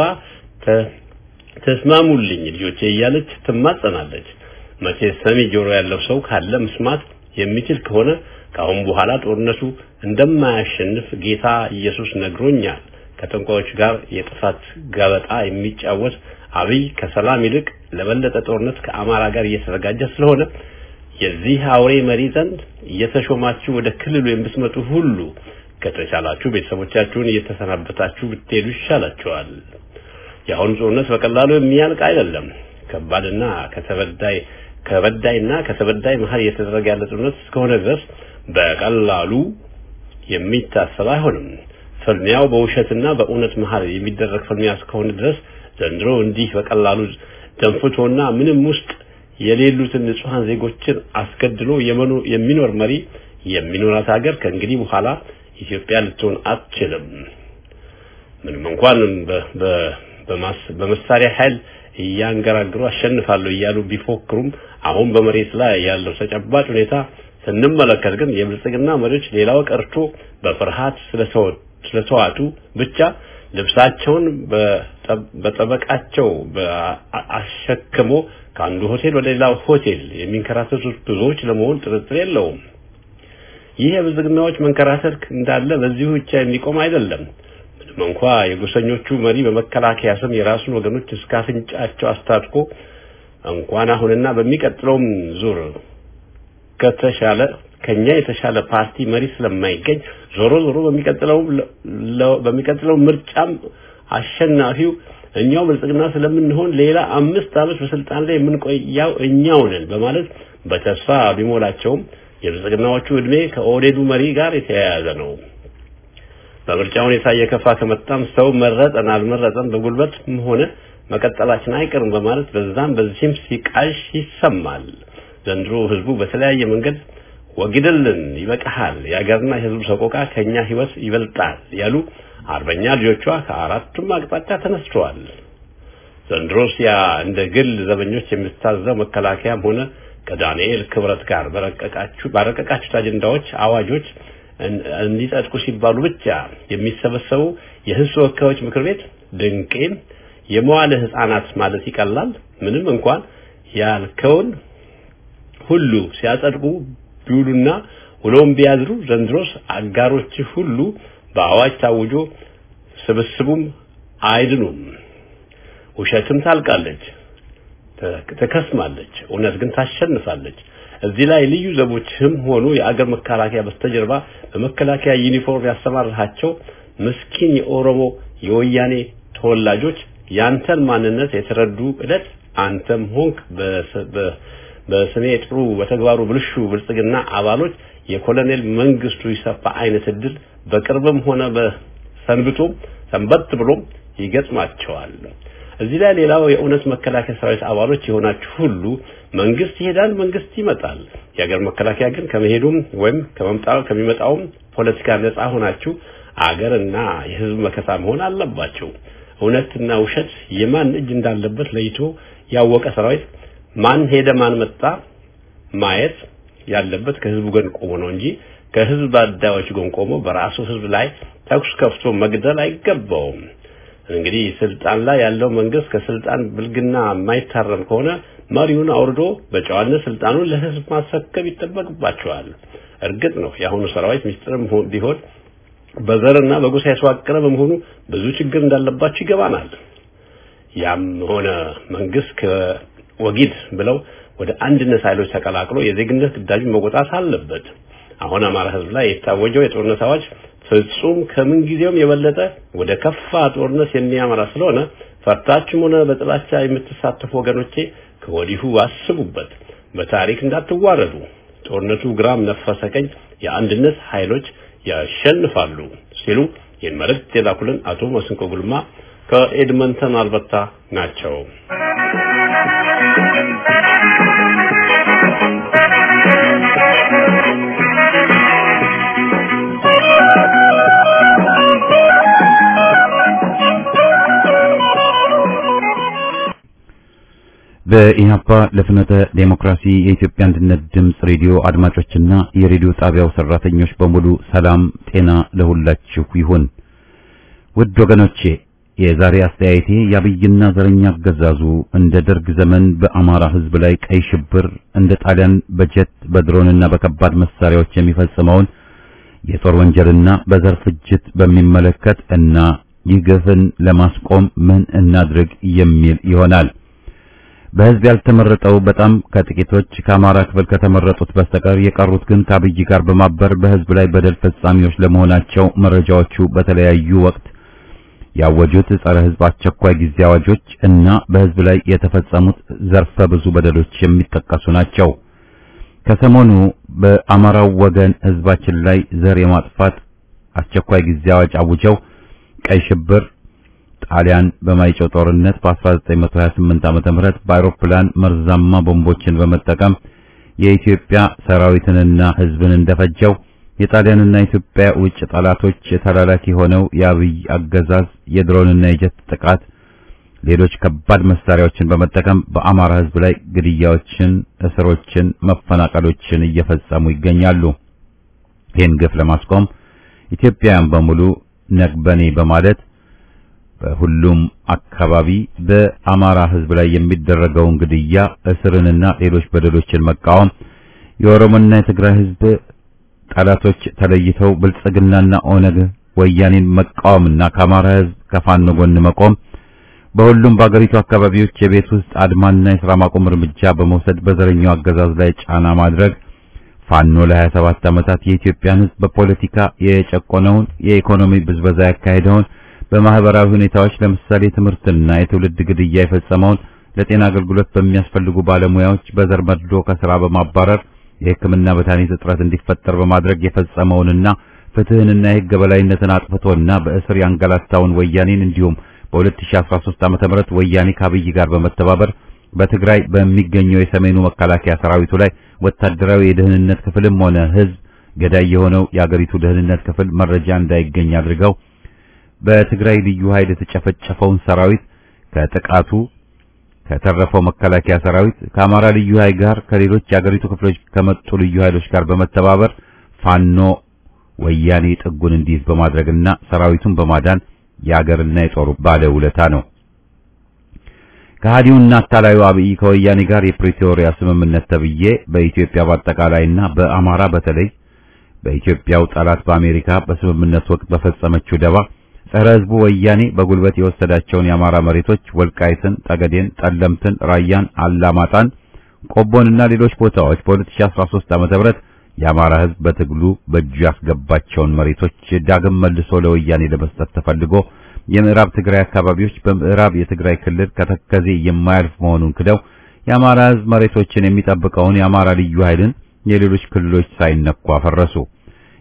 ተስማሙልኝ ልጆቼ እያለች ትማጸናለች። መቼ ሰሚ ጆሮ ያለው ሰው ካለ መስማት የሚችል ከሆነ ከአሁን በኋላ ጦርነቱ እንደማያሸንፍ ጌታ ኢየሱስ ነግሮኛል። ከጠንቋዮች ጋር የጥፋት ጋበጣ የሚጫወት አብይ ከሰላም ይልቅ ለበለጠ ጦርነት ከአማራ ጋር እየተዘጋጀ ስለሆነ የዚህ አውሬ መሪ ዘንድ እየተሾማችሁ ወደ ክልሉ የምትመጡ ሁሉ ከተቻላችሁ ቤተሰቦቻችሁን እየተሰናበታችሁ ብትሄዱ ይሻላችኋል። የአሁኑ ጦርነት በቀላሉ የሚያልቅ አይደለም። ከባድና ከተበዳይ ከበዳይና ከተበዳይ መሀል እየተደረገ ያለ ጦርነት እስከሆነ ድረስ በቀላሉ የሚታሰብ አይሆንም። ፍልሚያው በውሸትና በእውነት መሀል የሚደረግ ፍልሚያ እስከሆነ ድረስ ዘንድሮ እንዲህ በቀላሉ ደንፍቶና ምንም ውስጥ የሌሉትን ንጹሐን ዜጎችን አስገድሎ የሚኖር መሪ የሚኖራት ሀገር ከእንግዲህ በኋላ ኢትዮጵያ ልትሆን አትችልም። ምንም እንኳን በመሳሪያ ኃይል እያንገራግሩ አሸንፋለሁ እያሉ ቢፎክሩም አሁን በመሬት ላይ ያለው ተጨባጭ ሁኔታ ስንመለከት ግን የብልጽግና መሪዎች ሌላው ቀርቶ በፍርሃት ስለተዋጡ ብቻ ልብሳቸውን በጠበቃቸው አሸክሞ ከአንዱ ሆቴል ወደ ሌላው ሆቴል የሚንከራተቱት ብዙዎች ለመሆን ጥርጥር የለውም። ይህ የብልጽግናዎች መንከራተት እንዳለ በዚሁ ብቻ የሚቆም አይደለም። ምንም እንኳ የጎሰኞቹ መሪ በመከላከያ ስም የራሱን ወገኖች እስከ አፍንጫቸው አስታጥቆ እንኳን አሁንና በሚቀጥለውም ዙር ከተሻለ ከኛ የተሻለ ፓርቲ መሪ ስለማይገኝ ዞሮ ዞሮ በሚቀጥለው በሚቀጥለው ምርጫም አሸናፊው እኛው ብልጽግና ስለምንሆን ሌላ አምስት ዓመት በስልጣን ላይ የምንቆያው እኛው ነን በማለት በተስፋ ቢሞላቸውም የብልጽግናዎቹ እድሜ ከኦህዴዱ መሪ ጋር የተያያዘ ነው። በምርጫ ሁኔታ እየከፋ ከመጣም ሰው መረጠን አልመረጠን በጉልበት ሆነ መቀጠላችን አይቀርም በማለት በዛም በዚህም ሲቃዥ ይሰማል። ዘንድሮ ህዝቡ በተለያየ መንገድ ወግድልን፣ ይበቃሃል፣ የሀገርና የህዝቡ ሰቆቃ ከኛ ህይወት ይበልጣል ያሉ አርበኛ ልጆቿ ከአራቱም አቅጣጫ ተነስተዋል። ዘንድሮስ ያ እንደ ግል ዘበኞች የምታዘው መከላከያም ሆነ ከዳንኤል ክብረት ጋር በረቀቃችሁ ባረቀቃችሁት አጀንዳዎች፣ አዋጆች እንዲጸድቁ ሲባሉ ብቻ የሚሰበሰቡ የህዝብ ተወካዮች ምክር ቤት ድንቄም የመዋለ ህፃናት ማለት ይቀላል። ምንም እንኳን ያልከውን ሁሉ ሲያጸድቁ ቢውሉና ውሎም ቢያድሩ ዘንድሮስ አጋሮች ሁሉ በአዋጅ ታውጆ ስብስቡም አይድኑም። ውሸትም ታልቃለች፣ ተከስማለች፣ እውነት ግን ታሸንፋለች። እዚህ ላይ ልዩ ዘቦችም ሆኑ የአገር መከላከያ በስተጀርባ በመከላከያ ዩኒፎርም ያሰማራቸው ምስኪን የኦሮሞ የወያኔ ተወላጆች ያንተን ማንነት የተረዱ ዕለት አንተም ሆንክ በስሜ ጥሩ በተግባሩ ብልሹ ብልጽግና አባሎች የኮሎኔል መንግስቱ ይሰፋ አይነት እድል በቅርብም ሆነ በሰንብቶ ሰንበት ብሎም ይገጥማቸዋል። እዚህ ላይ ሌላው የእውነት መከላከያ ሰራዊት አባሎች የሆናችሁ ሁሉ መንግስት ይሄዳል፣ መንግስት ይመጣል። የሀገር መከላከያ ግን ከመሄዱም ወይም ከመምጣው ከሚመጣውም ፖለቲካ ነፃ ሆናችሁ አገርና የህዝብ መከታ መሆን አለባቸው። እውነትና ውሸት የማን እጅ እንዳለበት ለይቶ ያወቀ ሰራዊት ማን ሄደ ማን መጣ ማየት ያለበት ከህዝቡ ጎን ቆሞ ነው እንጂ ከህዝብ አዳዮች ጎን ቆሞ በራሱ ህዝብ ላይ ተኩስ ከፍቶ መግደል አይገባውም። እንግዲህ ስልጣን ላይ ያለው መንግስት ከስልጣን ብልግና የማይታረም ከሆነ መሪውን አውርዶ በጨዋነት ስልጣኑን ለህዝብ ማስረከብ ይጠበቅባቸዋል። እርግጥ ነው የአሁኑ ሰራዊት ሚስጥርም ቢሆን በዘርና በጎሳ የተዋቀረ በመሆኑ ብዙ ችግር እንዳለባቸው ይገባናል። ያም ሆነ መንግስት ከወጊድ ብለው ወደ አንድነት ኃይሎች ተቀላቅሎ የዜግነት ግዳጁን መወጣት አለበት። አሁን አማራ ህዝብ ላይ የታወጀው የጦርነት አዋጅ ፍጹም ከምን ጊዜውም የበለጠ ወደ ከፋ ጦርነት የሚያመራ ስለሆነ ፈርታችሁም ሆነ በጥላቻ የምትሳተፉ ወገኖቼ ከወዲሁ አስቡበት። በታሪክ እንዳትዋረዱ። ጦርነቱ ግራም ነፈሰ ቀኝ የአንድነት ኃይሎች ያሸንፋሉ ሲሉ ይህን መልእክት የላኩልን አቶ መስንቆ ጉልማ ከኤድመንተን አልበርታ ናቸው። በኢህአፓ ለፍኖተ ዴሞክራሲ የኢትዮጵያ አንድነት ድምፅ ሬዲዮ አድማጮችና የሬዲዮ ጣቢያው ሰራተኞች በሙሉ ሰላም ጤና ለሁላችሁ ይሁን። ውድ ወገኖቼ የዛሬ አስተያየቴ የአብይና ዘረኛ አገዛዙ እንደ ደርግ ዘመን በአማራ ሕዝብ ላይ ቀይ ሽብር እንደ ጣሊያን በጀት በድሮንና በከባድ መሳሪያዎች የሚፈጽመውን የጦር ወንጀልና በዘር ፍጅት በሚመለከት እና ይህ ግፍን ለማስቆም ምን እናድርግ የሚል ይሆናል። በህዝብ ያልተመረጠው በጣም ከጥቂቶች ከአማራ ክፍል ከተመረጡት በስተቀር የቀሩት ግን ከአብይ ጋር በማበር በህዝብ ላይ በደል ፈጻሚዎች ለመሆናቸው መረጃዎቹ በተለያዩ ወቅት ያወጁት ጸረ ህዝብ አስቸኳይ ጊዜ አዋጆች እና በህዝብ ላይ የተፈጸሙት ዘርፈ ብዙ በደሎች የሚጠቀሱ ናቸው። ከሰሞኑ በአማራው ወገን ህዝባችን ላይ ዘር የማጥፋት አስቸኳይ ጊዜ አዋጅ አውጀው ቀይ ሽብር ጣሊያን በማይጨው ጦርነት በ1928 ዓመተ ምህረት በአውሮፕላን መርዛማ ቦምቦችን በመጠቀም የኢትዮጵያ ሰራዊትንና ህዝብን እንደፈጀው የጣሊያንና ኢትዮጵያ ውጭ ጠላቶች ተላላኪ ሆነው የአብይ አገዛዝ የድሮንና የጀት ጥቃት፣ ሌሎች ከባድ መሳሪያዎችን በመጠቀም በአማራ ህዝብ ላይ ግድያዎችን፣ እስሮችን፣ መፈናቀሎችን እየፈጸሙ ይገኛሉ። ይህን ግፍ ለማስቆም ኢትዮጵያውያን በሙሉ ነግበኔ በማለት በሁሉም አካባቢ በአማራ ህዝብ ላይ የሚደረገውን ግድያ፣ እስርንና ሌሎች በደሎችን መቃወም የኦሮሞና የትግራይ ህዝብ ጠላቶች ተለይተው ብልጽግናና ኦነግ ወያኔን መቃወምና ከአማራ ህዝብ ከፋኖ ጎን መቆም በሁሉም በአገሪቱ አካባቢዎች የቤት ውስጥ አድማና የሥራ ማቆም እርምጃ በመውሰድ በዘረኛው አገዛዝ ላይ ጫና ማድረግ ፋኖ ለ27 ዓመታት የኢትዮጵያን ህዝብ በፖለቲካ የጨቆነውን የኢኮኖሚ ብዝበዛ ያካሄደውን በማህበራዊ ሁኔታዎች ለምሳሌ ትምህርትና የትውልድ ግድያ የፈጸመውን ለጤና አገልግሎት በሚያስፈልጉ ባለሙያዎች በዘር መድሎ ከስራ በማባረር የሕክምና መድኃኒት እጥረት እንዲፈጠር በማድረግ የፈጸመውንና ፍትህንና የሕግ በላይነትን አጥፍቶና በእስር ያንገላታውን ወያኔን እንዲሁም በ2013 ዓ.ም ወያኔ ከአብይ ጋር በመተባበር በትግራይ በሚገኘው የሰሜኑ መከላከያ ሰራዊቱ ላይ ወታደራዊ የደህንነት ክፍልም ሆነ ህዝብ ገዳይ የሆነው የአገሪቱ ደህንነት ክፍል መረጃ እንዳይገኝ አድርገው በትግራይ ልዩ ኃይል የተጨፈጨፈውን ሰራዊት ከጥቃቱ ከተረፈው መከላከያ ሰራዊት ከአማራ ልዩ ኃይል ጋር ከሌሎች የአገሪቱ ክፍሎች ከመጡ ልዩ ኃይሎች ጋር በመተባበር ፋኖ ወያኔ ጥጉን እንዲይዝ በማድረግና ሰራዊቱን በማዳን የአገርና የጦሩ ባለውለታ ነው። ከሃዲውና አታላዩ አብይ ከወያኔ ጋር የፕሪቶሪያ ስምምነት ተብዬ በኢትዮጵያ በአጠቃላይና በአማራ በተለይ በኢትዮጵያው ጠላት በአሜሪካ በስምምነት ወቅት በፈጸመችው ደባ ጸረ ህዝቡ ወያኔ በጉልበት የወሰዳቸውን የአማራ መሬቶች ወልቃይትን፣ ጠገዴን፣ ጠለምትን፣ ራያን፣ አላማጣን፣ ቆቦንና ሌሎች ቦታዎች በ2013 ዓ.ም የአማራ ህዝብ በትግሉ በእጁ ያስገባቸውን መሬቶች ዳግም መልሶ ለወያኔ ለመስጠት ተፈልጎ የምዕራብ ትግራይ አካባቢዎች በምዕራብ የትግራይ ክልል ከተከዜ የማያልፍ መሆኑን ክደው የአማራ ህዝብ መሬቶችን የሚጠብቀውን የአማራ ልዩ ኃይልን የሌሎች ክልሎች ሳይነኩ አፈረሱ።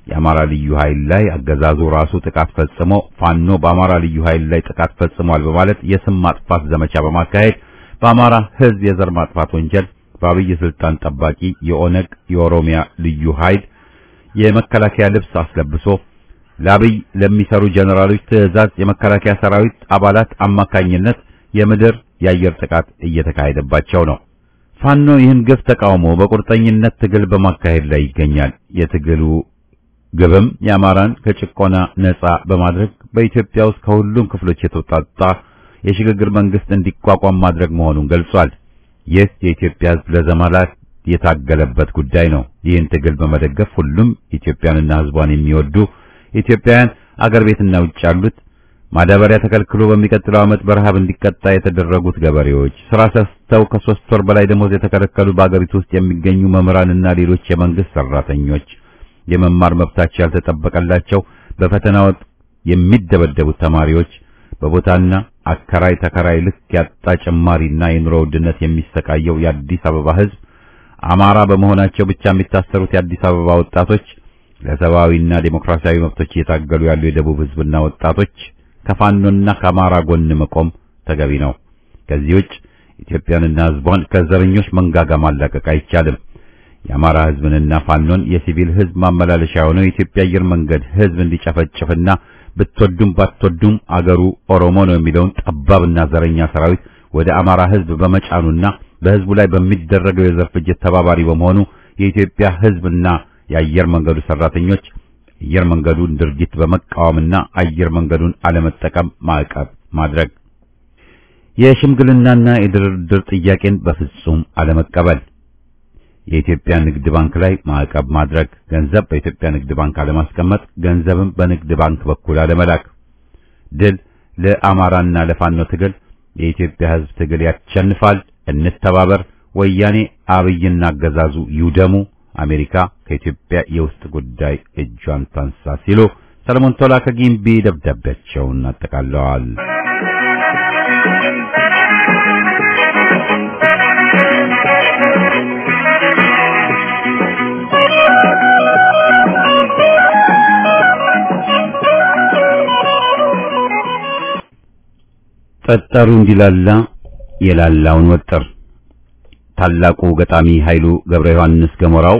የአማራ ልዩ ኃይል ላይ አገዛዙ ራሱ ጥቃት ፈጽሞ ፋኖ በአማራ ልዩ ኃይል ላይ ጥቃት ፈጽሟል በማለት የስም ማጥፋት ዘመቻ በማካሄድ በአማራ ሕዝብ የዘር ማጥፋት ወንጀል በአብይ ስልጣን ጠባቂ የኦነግ የኦሮሚያ ልዩ ኃይል የመከላከያ ልብስ አስለብሶ ለአብይ ለሚሰሩ ጀነራሎች ትዕዛዝ የመከላከያ ሰራዊት አባላት አማካኝነት የምድር የአየር ጥቃት እየተካሄደባቸው ነው። ፋኖ ይህን ግፍ ተቃውሞ በቁርጠኝነት ትግል በማካሄድ ላይ ይገኛል። የትግሉ ግብም የአማራን ከጭቆና ነጻ በማድረግ በኢትዮጵያ ውስጥ ከሁሉም ክፍሎች የተውጣጣ የሽግግር መንግስት እንዲቋቋም ማድረግ መሆኑን ገልጿል። ይህ የኢትዮጵያ ሕዝብ ለዘመናት የታገለበት ጉዳይ ነው። ይህን ትግል በመደገፍ ሁሉም ኢትዮጵያንና ሕዝቧን የሚወዱ ኢትዮጵያውያን አገር ቤትና ውጭ ያሉት ማዳበሪያ ተከልክሎ በሚቀጥለው ዓመት በረሃብ እንዲቀጣ የተደረጉት ገበሬዎች፣ ስራ ሰስተው ከሶስት ወር በላይ ደሞዝ የተከለከሉ በአገሪቱ ውስጥ የሚገኙ መምህራንና ሌሎች የመንግስት ሰራተኞች፣ የመማር መብታቸው ያልተጠበቀላቸው በፈተና ወቅት የሚደበደቡት ተማሪዎች፣ በቦታና አከራይ ተከራይ ልክ ያጣ ጭማሪና የኑሮ ውድነት የሚሰቃየው የአዲስ አበባ ህዝብ፣ አማራ በመሆናቸው ብቻ የሚታሰሩት የአዲስ አበባ ወጣቶች፣ ለሰብአዊና ዴሞክራሲያዊ መብቶች እየታገሉ ያሉ የደቡብ ህዝብና ወጣቶች ከፋኖና ከአማራ ጎን መቆም ተገቢ ነው። ከዚህ ውጭ ኢትዮጵያንና ህዝቧን ከዘረኞች መንጋጋ ማላቀቅ አይቻልም። የአማራ ህዝብንና ፋኖን የሲቪል ህዝብ ማመላለሻ የሆነው የኢትዮጵያ አየር መንገድ ህዝብ እንዲጨፈጭፍና ብትወዱም ባትወዱም አገሩ ኦሮሞ ነው የሚለውን ጠባብና ዘረኛ ሰራዊት ወደ አማራ ህዝብ በመጫኑና በህዝቡ ላይ በሚደረገው የዘር ፍጅት ተባባሪ በመሆኑ የኢትዮጵያ ህዝብና የአየር መንገዱ ሰራተኞች አየር መንገዱን ድርጊት በመቃወምና አየር መንገዱን አለመጠቀም ማዕቀብ ማድረግ፣ የሽምግልናና የድርድር ጥያቄን በፍጹም አለመቀበል፣ የኢትዮጵያ ንግድ ባንክ ላይ ማዕቀብ ማድረግ፣ ገንዘብ በኢትዮጵያ ንግድ ባንክ አለማስቀመጥ፣ ገንዘብም በንግድ ባንክ በኩል አለመላክ። ድል ለአማራና ለፋኖ ትግል። የኢትዮጵያ ህዝብ ትግል ያሸንፋል። እንተባበር። ወያኔ አብይና አገዛዙ ይውደሙ። አሜሪካ ከኢትዮጵያ የውስጥ ጉዳይ እጇን ታንሳ ሲሉ ሰለሞን ቶላ ከጊምቢ ደብዳቤያቸውን አጠቃለዋል። ጠጠሩ እንዲላላ የላላውን ወጥር ታላቁ ገጣሚ ኃይሉ ገብረ ዮሐንስ ገሞራው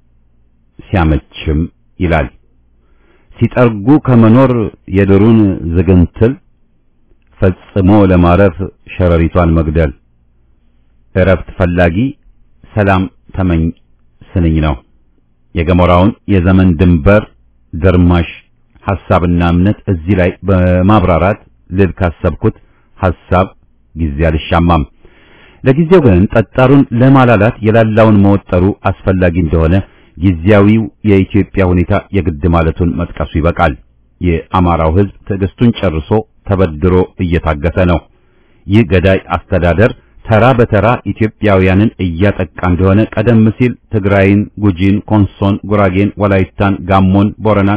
ሲያመችም ይላል። ሲጠርጉ ከመኖር የድሩን ዝግንትል ፈጽሞ ለማረፍ ሸረሪቷን መግደል እረፍት ፈላጊ ሰላም ተመኝ ስንኝ ነው። የገሞራውን የዘመን ድንበር ደርማሽ ሐሳብና እምነት እዚህ ላይ በማብራራት ልል ካሰብኩት ሐሳብ ጊዜ አልሻማም። ለጊዜው ግን ጠጣሩን ለማላላት የላላውን መወጠሩ አስፈላጊ እንደሆነ ጊዜያዊው የኢትዮጵያ ሁኔታ የግድ ማለቱን መጥቀሱ ይበቃል። የአማራው ሕዝብ ትዕግስቱን ጨርሶ ተበድሮ እየታገሰ ነው። ይህ ገዳይ አስተዳደር ተራ በተራ ኢትዮጵያውያንን እያጠቃ እንደሆነ ቀደም ሲል ትግራይን፣ ጉጂን፣ ኮንሶን፣ ጉራጌን፣ ወላይታን፣ ጋሞን፣ ቦረናን፣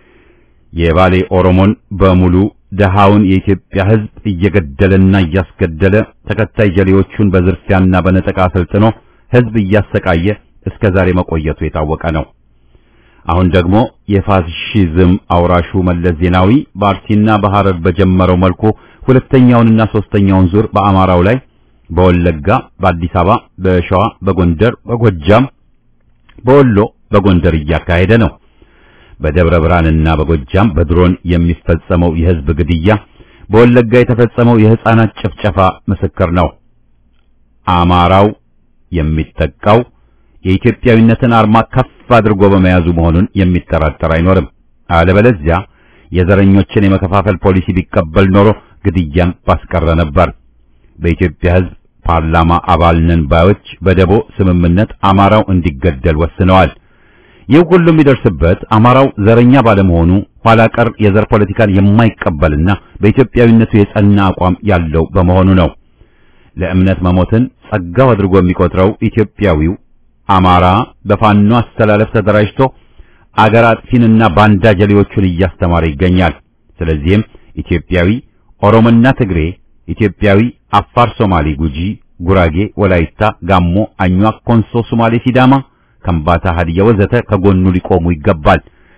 የባሌ ኦሮሞን በሙሉ ደሃውን የኢትዮጵያ ሕዝብ እየገደለና እያስገደለ ተከታይ ጀሌዎቹን በዝርፊያና በነጠቃ አሰልጥኖ ሕዝብ እያሰቃየ እስከ ዛሬ መቆየቱ የታወቀ ነው። አሁን ደግሞ የፋሽዝም አውራሹ መለስ ዜናዊ በአርሲና በሐረር በጀመረው መልኩ ሁለተኛውንና ሶስተኛውን ዙር በአማራው ላይ በወለጋ፣ በአዲስ አበባ፣ በሸዋ፣ በጎንደር፣ በጎጃም፣ በወሎ፣ በጎንደር እያካሄደ ነው። በደብረ ብርሃንና በጎጃም በድሮን የሚፈጸመው የሕዝብ ግድያ፣ በወለጋ የተፈጸመው የሕፃናት ጭፍጨፋ ምስክር ነው። አማራው የሚጠቃው የኢትዮጵያዊነትን አርማ ከፍ አድርጎ በመያዙ መሆኑን የሚጠራጠር አይኖርም። አለበለዚያ የዘረኞችን የመከፋፈል ፖሊሲ ቢቀበል ኖሮ ግድያን ባስቀረ ነበር። በኢትዮጵያ ሕዝብ ፓርላማ አባል ነን ባዮች በደቦ ስምምነት አማራው እንዲገደል ወስነዋል። ይህ ሁሉ የሚደርስበት አማራው ዘረኛ ባለመሆኑ ኋላ ቀር የዘር ፖለቲካን የማይቀበልና በኢትዮጵያዊነቱ የጸና አቋም ያለው በመሆኑ ነው። ለእምነት መሞትን ጸጋው አድርጎ የሚቆጥረው ኢትዮጵያዊው አማራ በፋኖ አስተላለፍ ተደራጅቶ አገር አጥፊንና ባንዳ ጀሌዎቹን እያስተማረ ይገኛል። ስለዚህም ኢትዮጵያዊ ኦሮሞና ትግሬ፣ ኢትዮጵያዊ አፋር፣ ሶማሌ፣ ጉጂ፣ ጉራጌ፣ ወላይታ፣ ጋሞ፣ አኟክ፣ ኮንሶ፣ ሶማሌ፣ ሲዳማ፣ ከምባታ፣ ሀዲያ ወዘተ ከጎኑ ሊቆሙ ይገባል።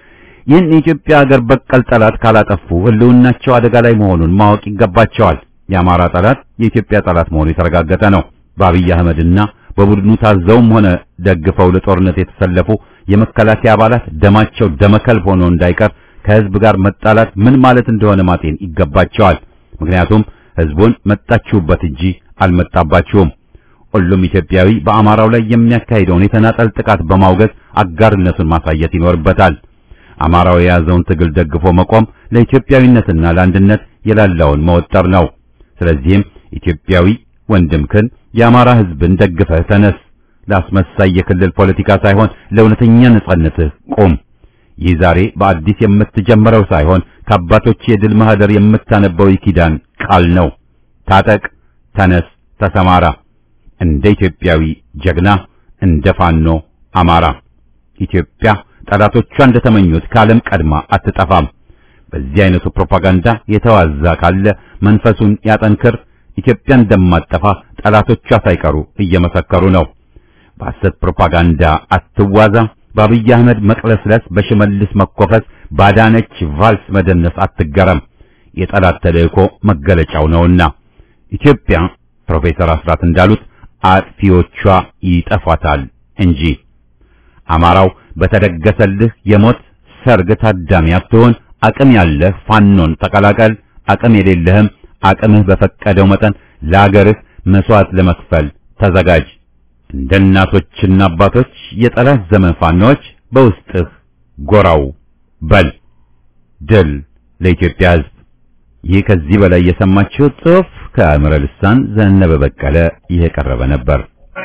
ይህን የኢትዮጵያ ሀገር በቀል ጠላት ካላጠፉ ህልውናቸው አደጋ ላይ መሆኑን ማወቅ ይገባቸዋል። የአማራ ጠላት የኢትዮጵያ ጠላት መሆኑ የተረጋገጠ ነው። በአብይ አህመድና በቡድኑ ታዘውም ሆነ ደግፈው ለጦርነት የተሰለፉ የመከላከያ አባላት ደማቸው ደመከልብ ሆኖ እንዳይቀር ከህዝብ ጋር መጣላት ምን ማለት እንደሆነ ማጤን ይገባቸዋል። ምክንያቱም ህዝቡን መጣችሁበት እንጂ አልመጣባችሁም። ሁሉም ኢትዮጵያዊ በአማራው ላይ የሚያካሂደውን የተናጠል ጥቃት በማውገዝ አጋርነቱን ማሳየት ይኖርበታል። አማራው የያዘውን ትግል ደግፎ መቆም ለኢትዮጵያዊነትና ለአንድነት የላላውን መወጠር ነው። ስለዚህም ኢትዮጵያዊ ወንድምክን የአማራ ህዝብን ደግፈህ ተነስ። ለአስመሳይ የክልል ፖለቲካ ሳይሆን ለእውነተኛ ነጻነትህ ቁም። ይህ ዛሬ በአዲስ የምትጀምረው ሳይሆን ከአባቶች የድል ማህደር የምታነበው የኪዳን ቃል ነው። ታጠቅ፣ ተነስ፣ ተሰማራ። እንደ ኢትዮጵያዊ ጀግና እንደ ፋኖ አማራ ኢትዮጵያ ጠላቶቿ እንደተመኙት ከዓለም ቀድማ አትጠፋም። በዚህ አይነቱ ፕሮፓጋንዳ የተዋዛ ካለ መንፈሱን ያጠንክር። ኢትዮጵያ እንደማትጠፋ ጠላቶቿ ሳይቀሩ እየመሰከሩ ነው። በሐሰት ፕሮፓጋንዳ አትዋዛ። በአብይ አህመድ መቅለስለስ፣ በሽመልስ መኮፈስ፣ ባዳነች ቫልስ መደነስ አትገረም። የጠላት ተልእኮ መገለጫው ነውና ኢትዮጵያ ፕሮፌሰር አስራት እንዳሉት አጥፊዎቿ ይጠፋታል እንጂ አማራው በተደገሰልህ የሞት ሰርግ ታዳሚ አትሆን። አቅም ያለህ ፋኖን ተቀላቀል። አቅም የሌለህም አቅምህ በፈቀደው መጠን ለአገርህ መስዋዕት ለመክፈል ተዘጋጅ። እንደ እናቶችና አባቶች የጠላት ዘመን ፋኖች በውስጥህ ጎራው በል። ድል ለኢትዮጵያ ሕዝብ። ይህ ከዚህ በላይ የሰማችሁት ጽሑፍ ከአእምረ ልሳን ዘነበ በቀለ ይህ የቀረበ ነበር።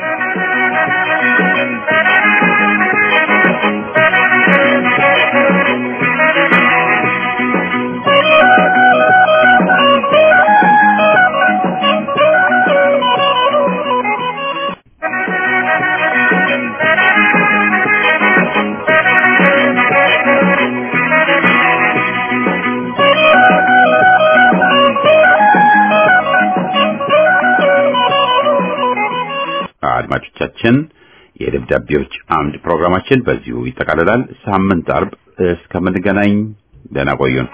አድማጮቻችን የደብዳቤዎች አምድ ፕሮግራማችን በዚሁ ይጠቃልላል። ሳምንት አርብ እስከምንገናኝ ደህና ቆዩን።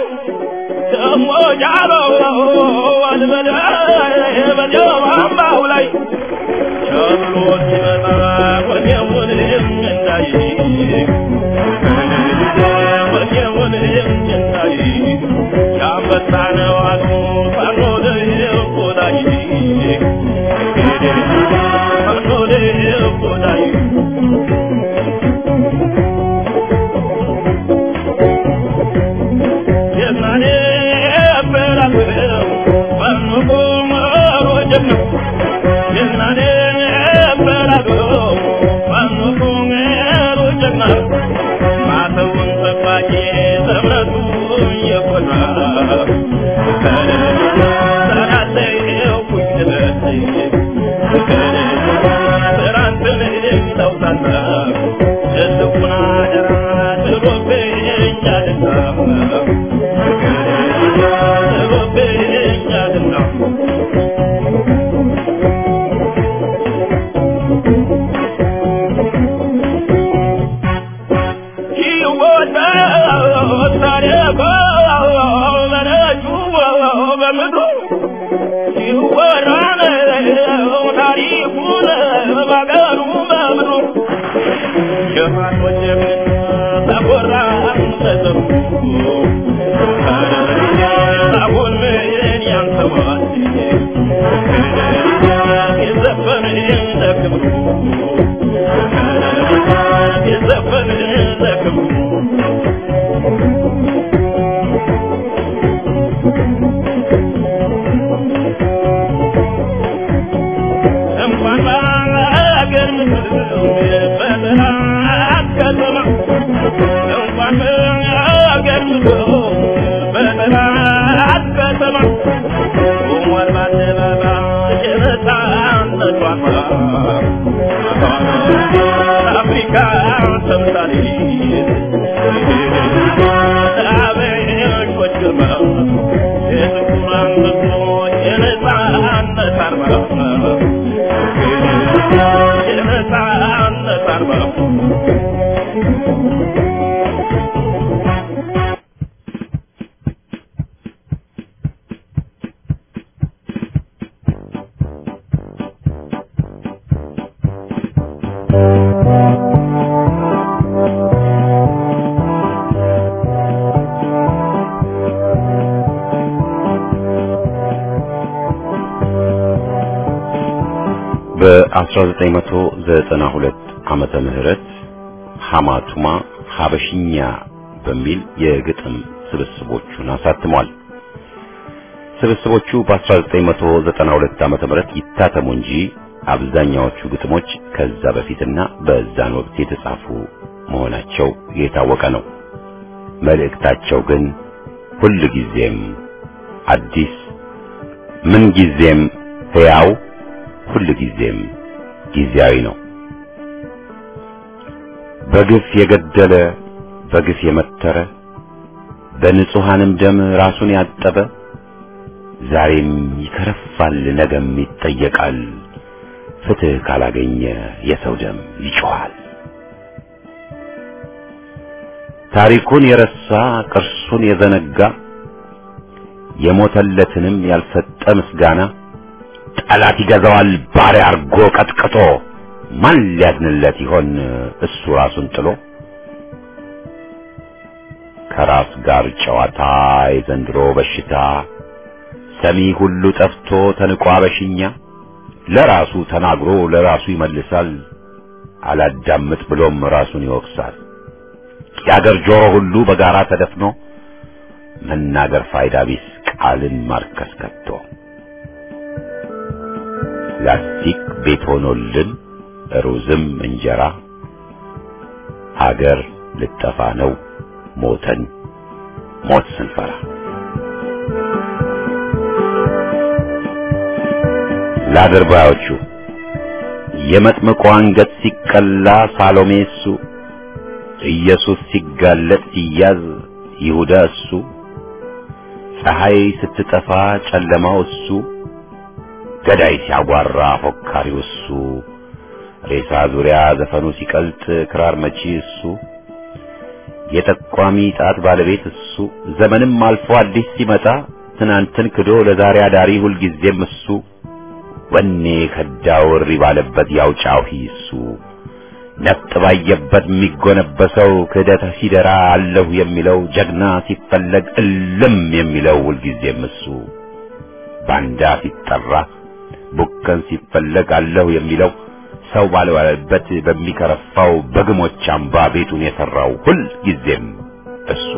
ጃሎ ወልበለ በጀማማው ላይ እንዳይ ቸብሎ ሲመጣ ወዲያውን እንዳይ ወዲያውን እንዳይ ያንበሳ ነው አሉ ፋኖ ለቆዳይ ፋኖ ለቆዳይ የዛኔ በላቸው ፋኖ ቆመሮጀም ነው የዛኔ በላቸው ፋኖ ቆመሮጀም ነው ማተውን ጠባቂ ዘመቱ የቆና ሰራተው ኩኝነት ስራንትን ለውጣና ትልቁን አደራ ጥሎብኛልና ጥሎብኛልና እንኳን በአገር ምድር በጠላት ከተማ እንኳን በአገር ምድር በጠላት ከተማ ቆሟል በአደባባይ የነፃነት ዋርማ አፍሪካ ተምሳሌት ለአበሾች ግርማ የጥቁራን ሕዝቦች የነፃነት አርማ የነፃነት አርማ በ1992 ዓመተ ምህረት ሐማቱማ ሐበሽኛ በሚል የግጥም ስብስቦቹን አሳትሟል። ስብስቦቹ በ1992 ዓመተ ምህረት ይታተሙ እንጂ አብዛኛዎቹ ግጥሞች ከዛ በፊትና በዛን ወቅት የተጻፉ መሆናቸው የታወቀ ነው። መልእክታቸው ግን ሁል ጊዜም አዲስ፣ ምን ጊዜም ሕያው፣ ሁል ጊዜም ጊዜያዊ ነው። በግፍ የገደለ በግፍ የመተረ በንጹሐንም ደም ራሱን ያጠበ ዛሬም ይከረፋል፣ ነገም ይጠየቃል። ፍትሕ ካላገኘ የሰው ደም ይጮኻል። ታሪኩን የረሳ ቅርሱን የዘነጋ የሞተለትንም ያልሰጠ ምስጋና ጠላት ይገዛዋል ባሪያ አርጎ ቀጥቅጦ ማን ሊያድንለት ይሆን እሱ ራሱን ጥሎ ከራስ ጋር ጨዋታ የዘንድሮ በሽታ ሰሚ ሁሉ ጠፍቶ ተንቋ በሽኛ ለራሱ ተናግሮ ለራሱ ይመልሳል አላዳምጥ ብሎም ራሱን ይወቅሳል የአገር ጆሮ ሁሉ በጋራ ተደፍኖ መናገር ፋይዳ ቢስ ቃልን ማርከስ ከቶ ላስቲክ ቤት ሆኖልን ሩዝም እንጀራ ሀገር ልጠፋ ነው ሞተን ሞት ስንፈራ ለአድርባዮቹ የመጥምቁ አንገት ሲቀላ ሳሎሜ እሱ ኢየሱስ ሲጋለጥ ሲያዝ ይሁዳ እሱ ፀሐይ ስትጠፋ ጨለማው እሱ ገዳይ ሲያጓራ ፎካሪው እሱ ሬሳ ዙሪያ ዘፈኑ ሲቀልጥ ክራር መቺ እሱ የጠቋሚ ጣት ባለቤት እሱ ዘመንም አልፎ አዲስ ሲመጣ ትናንትን ክዶ ለዛሬ አዳሪ ሁልጊዜም እሱ ወኔ ከዳው እሪ ባለበት ያውጫው ሂሱ ነፍጥ ባየበት የሚጎነበሰው ክህደት ሲደራ አለሁ የሚለው ጀግና ሲፈለግ እልም የሚለው ሁልጊዜም እሱ ባንዳ ሲጠራ ቡከን ሲፈለግ አለሁ የሚለው ሰው ባልባለበት በሚከረፋው በግሞች አምባ ቤቱን የሰራው ሁል ጊዜም እሱ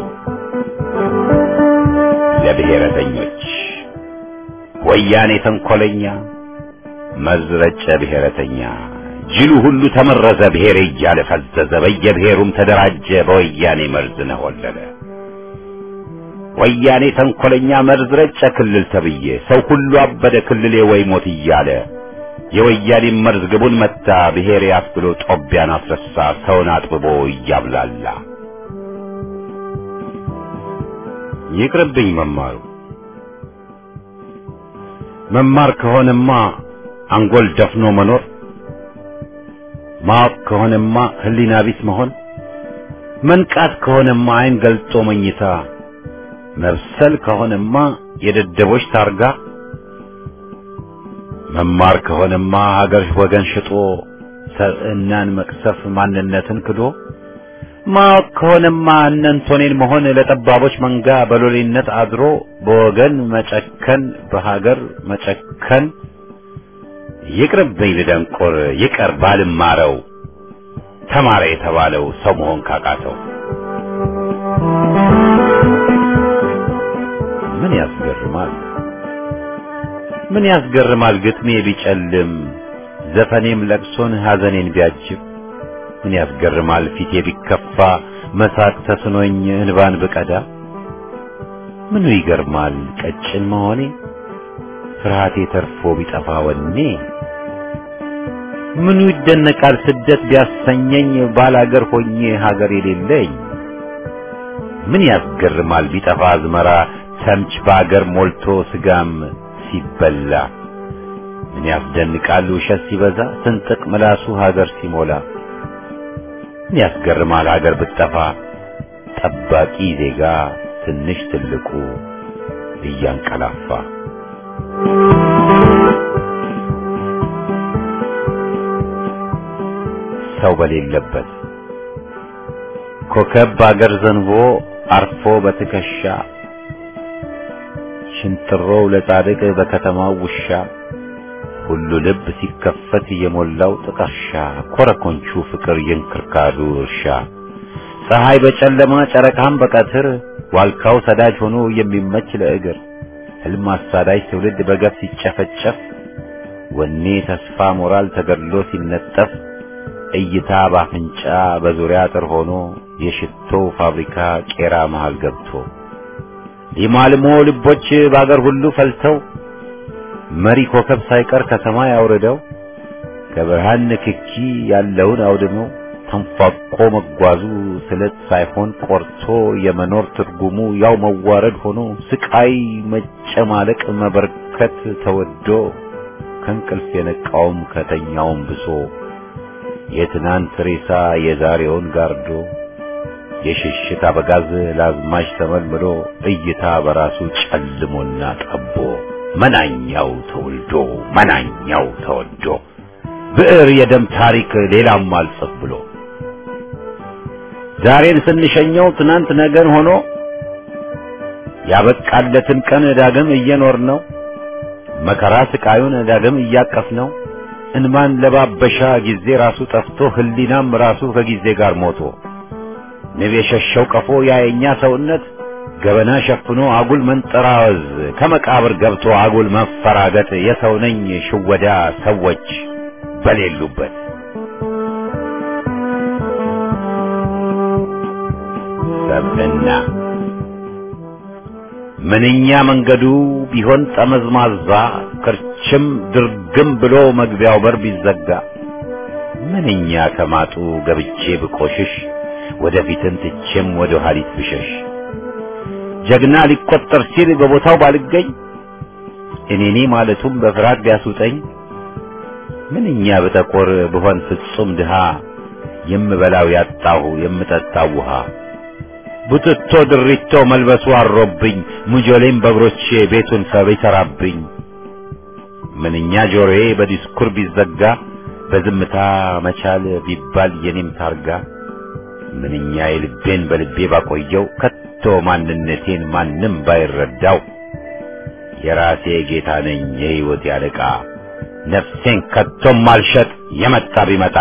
ለብሔረተኞች ወያኔ ተንኮለኛ መዝረጨ ብሔረተኛ ጅሉ ሁሉ ተመረዘ ብሔር እያለ ፈዘዘ በየብሔሩም ተደራጀ በወያኔ መርዝ ነሆለለ ወያኔ ተንኮለኛ መርዝ ረጨ ክልል ተብዬ ሰው ሁሉ አበደ ክልሌ ወይ ሞት እያለ የወያኔ መርዝ ግቡን መታ ብሔሬ አስብሎ ጦቢያን አስረሳ ሰውን አጥብቦ እያብላላ ይቅርብኝ መማሩ መማር ከሆነማ አንጎል ደፍኖ መኖር ማወቅ ከሆነማ ህሊና ቢስ መሆን መንቃት ከሆነማ አይን ገልጦ መኝታ መብሰል ከሆነማ የደደቦች ታርጋ መማር ከሆነማ ሀገር ወገን ሽጦ ሰብዕናን መቅሰፍ ማንነትን ክዶ ማወቅ ከሆነማ እነንቶኔን መሆን ለጠባቦች መንጋ በሎሌነት አድሮ በወገን መጨከን በሀገር መጨከን ይቅርብኝ ልደንቆር ይቀር ባልማረው ተማረ የተባለው ሰው መሆን ካቃተው ምን ያስገርማል ምን ያስገርማል ግጥሜ ቢጨልም ዘፈኔም ለቅሶን ሐዘኔን ቢያጅብ ምን ያስገርማል ፊቴ ቢከፋ መሳቅ ተስኖኝ እንባን ብቀዳ ምኑ ይገርማል ቀጭን መሆኔ ፍርሃቴ ተርፎ ቢጠፋ ወኔ ምኑ ይደነቃል ስደት ቢያሰኘኝ ባላገር ሆኜ ሀገር የሌለኝ ምን ያስገርማል ቢጠፋ አዝመራ ተምች በአገር ሞልቶ ስጋም ሲበላ ምን ያስደንቃል ውሸት ሲበዛ ስንጥቅ ምላሱ ሀገር ሲሞላ ምን ያስገርማል ሀገር ብትጠፋ ጠባቂ ዜጋ ትንሽ ትልቁ እያንቀላፋ ሰው በሌለበት ኮከብ በአገር ዘንቦ አርፎ በትከሻ ሽንጥሮው ለጻድቅ በከተማው ውሻ ሁሉ ልብ ሲከፈት የሞላው ጥቀርሻ ኮረኮንቹ ፍቅር የእንክርካዱ እርሻ ፀሐይ በጨለማ ጨረቃም በቀትር ዋልካው ሰዳጅ ሆኖ የሚመች ለእግር ህልም አሳዳጅ ትውልድ በገፍ ሲጨፈጨፍ ወኔ ተስፋ ሞራል ተገድሎ ሲነጠፍ እይታ ባፍንጫ በዙሪያ አጥር ሆኖ የሽቶ ፋብሪካ ቄራ መሃል ገብቶ ሊማልሞ ልቦች በአገር ሁሉ ፈልተው መሪ ኮከብ ሳይቀር ከሰማይ አውርደው ከብርሃን ንክኪ ያለውን አውድመው ተንፏቆ መጓዙ ስለት ሳይሆን ቆርቶ የመኖር ትርጉሙ ያው መዋረድ ሆኖ ስቃይ መጨማለቅ መበርከት ተወዶ ከእንቅልፍ የነቃውም ከተኛውም ብሶ የትናንት ሬሳ የዛሬውን ጋርዶ የሽሽት አበጋዝ ለአዝማች ተመልምሎ እይታ በራሱ ጨልሞና ጠቦ መናኛው ተወልዶ መናኛው ተወዶ ብዕር የደም ታሪክ ሌላም አልጽፍ ብሎ ዛሬን ስንሸኘው ትናንት ነገን ሆኖ ያበቃለትን ቀን ዳግም እየኖር ነው መከራ ስቃዩን ዳግም እያቀፍ ነው እንማን ለባበሻ ጊዜ ራሱ ጠፍቶ ህሊናም ራሱ ከጊዜ ጋር ሞቶ ንብ የሸሸው ቀፎ ያየኛ ሰውነት ገበና ሸፍኖ አጉል መንጠራወዝ ከመቃብር ገብቶ አጉል መፈራገጥ የሰው ነኝ ሽወዳ ሰዎች በሌሉበት ሰብዕና ምንኛ መንገዱ ቢሆን ጠመዝማዛ ክርችም ድርግም ብሎ መግቢያው በር ቢዘጋ ምንኛ ከማጡ ገብቼ ብቆሽሽ ወደፊትን ትቼም ወደ ኋሊት ብሸሽ ጀግና ሊቆጠር ሲል በቦታው ባልገኝ እኔኔ ማለቱም በፍርሃት ቢያስውጠኝ ምንኛ በጠቆር ብሆን ፍጹም ድሃ የምበላው ያጣሁ የምጠጣው ውሃ ቡትቶ ድሪቶ መልበሱ አሮብኝ ሙጆሌም በእግሮቼ ቤቱን ሰብ ይሰራብኝ ምንኛ ጆሮዬ በዲስኩር ቢዘጋ በዝምታ መቻል ቢባል የኔም ታርጋ ምንኛ የልቤን በልቤ ባቆየው ከቶ ማንነቴን ማንም ባይረዳው የራሴ ጌታ ነኝ የሕይወት ያለቃ ነፍሴን ከቶም አልሸጥ የመጣ ቢመጣ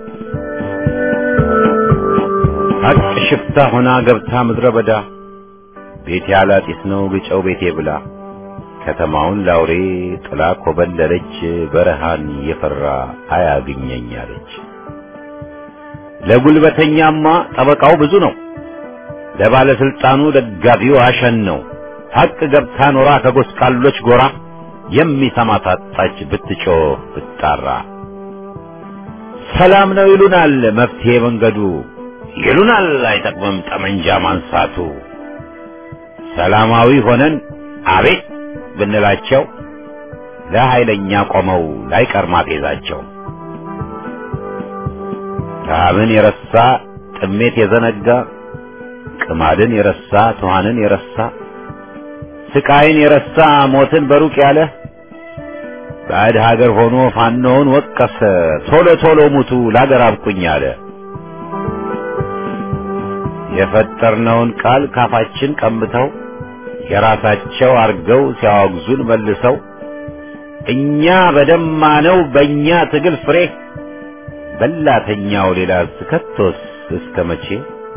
ሀቅ ሽፍታ ሆና ገብታ ምድረ በዳ ቤቴ አላጢስ ነው ግጨው ቤቴ ብላ ከተማውን ላውሬ ጥላ ኮበለለች በረሃን የፈራ አያግኘኝ አለች። ለጉልበተኛማ ጠበቃው ብዙ ነው፣ ለባለስልጣኑ ደጋፊው አሸን ነው። ሀቅ ገብታ ኖራ ከጎስቋሎች ጎራ የሚሰማ ታጣች ብትጮህ ብትጣራ። ሰላም ነው ይሉናል መፍትሄ መንገዱ ይሉናል አይጠቅምም ጠመንጃ ማንሳቱ። ሰላማዊ ሆነን አቤት ብንላቸው ለኃይለኛ ቆመው ላይቀር ማፌዛቸው። ረሃብን የረሳ ጥሜት የዘነጋ ቅማድን የረሳ ትኋንን የረሳ ስቃይን የረሳ ሞትን በሩቅ ያለ ባዕድ ሀገር ሆኖ ፋኖውን ወቀሰ ቶሎ ቶሎ ሙቱ ላገር አብቁኝ አለ። የፈጠርነውን ቃል ካፋችን ቀምተው የራሳቸው አርገው ሲያወግዙን መልሰው እኛ በደማነው በእኛ ትግል ፍሬ በላተኛው ሌላ ስከቶስ እስከ መቼ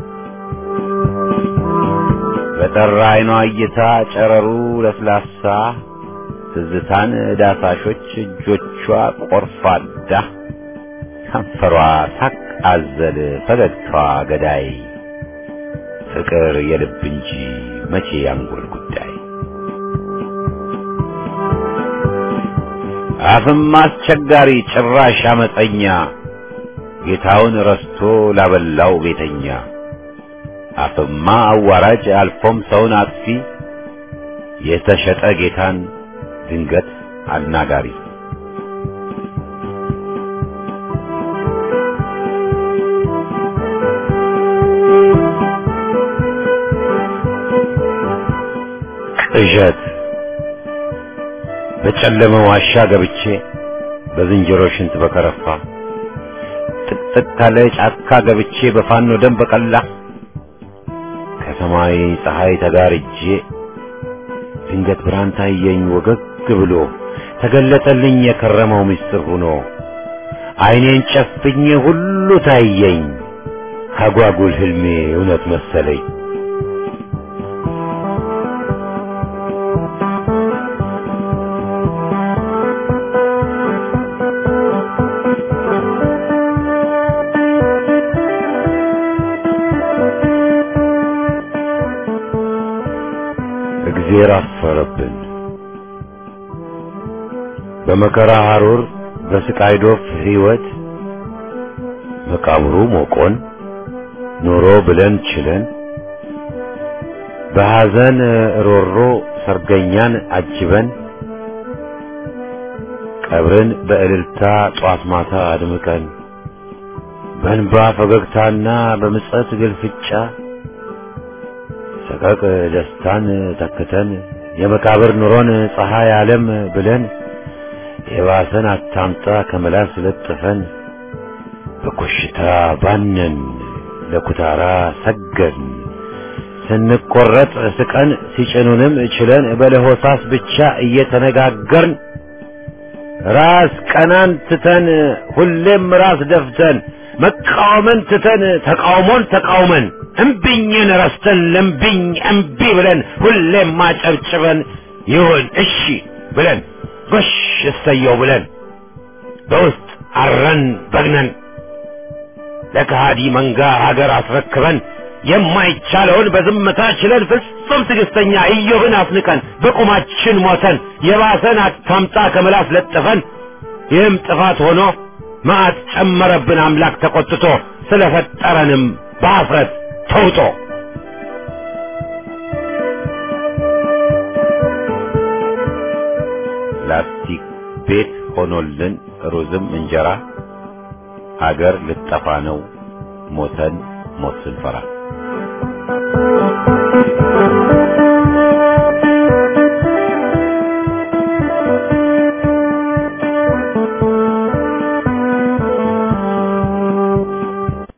በጠራ አይኗ እይታ ጨረሩ ለስላሳ ትዝታን ዳሳሾች እጆቿ ቆርፋዳ ከንፈሯ ሳቅ አዘል ፈገግታዋ ገዳይ ፍቅር የልብ እንጂ መቼ ያንጎል ጉዳይ አፍም አስቸጋሪ ጭራሽ አመፀኛ ጌታውን ረስቶ ላበላው ቤተኛ አፍማ አዋራጅ አልፎም ሰውን አጥፊ የተሸጠ ጌታን ድንገት አናጋሪ ቅዠት በጨለመ ዋሻ ገብቼ በዝንጀሮ ሽንት በከረፋ ጥቅጥቅ ካለ ጫካ ገብቼ በፋኖ ደም በቀላ ከሰማይ ፀሐይ ተጋርጄ ድንገት ብርሃን ታየኝ ወገግ ብሎ ተገለጠልኝ የከረመው ምስጢር ሆኖ ዓይኔን ጨፍኜ ሁሉ ታየኝ አጓጉል ህልሜ እውነት መሰለኝ። እግዜር አፈረብን። በመከራ ሐሩር በስቃይ ዶፍ ሕይወት መቃብሩ ሞቆን ኑሮ ብለን ችለን በሐዘን ሮሮ ሰርገኛን አጅበን ቀብርን በእልልታ ጧት ማታ አድምቀን በእንባ ፈገግታና በምጸት ግልፍጫ ሰቀቅ ደስታን ተክተን የመቃብር ኑሮን ፀሐይ ዓለም ብለን የባሰን አታምጣ ከመላስ ለጥፈን በኮሽታ ባነን ለኩታራ ሰገን ስንቆረጥ ስቀን ሲጭኑንም ችለን በለሆሳስ ብቻ እየተነጋገርን ራስ ቀናን ትተን ሁሌም ራስ ደፍተን መቃወምን ትተን ተቃውሞን ተቃውመን እምቢኝን ረስተን ለምቢኝ እምቢ ብለን ሁሌም ማጨብጭበን ይሁን እሺ ብለን ጎሽ እሰየው ብለን በውስጥ አረን በግነን ለከሃዲ መንጋ ሀገር አስረክበን የማይቻለውን በዝምታ ችለን ፍጹም ትዕግስተኛ ኢዮብን አስንቀን በቁማችን ሞተን የባሰን አታምጣ ከምላስ ለጥፈን ይህም ጥፋት ሆኖ መዓት ጨመረብን አምላክ ተቆጥቶ ስለፈጠረንም በአፍረት ተውጦ ላስቲክ ቤት ሆኖልን ሩዝም እንጀራ አገር ልጠፋ ነው ሞተን ሞት ስንፈራ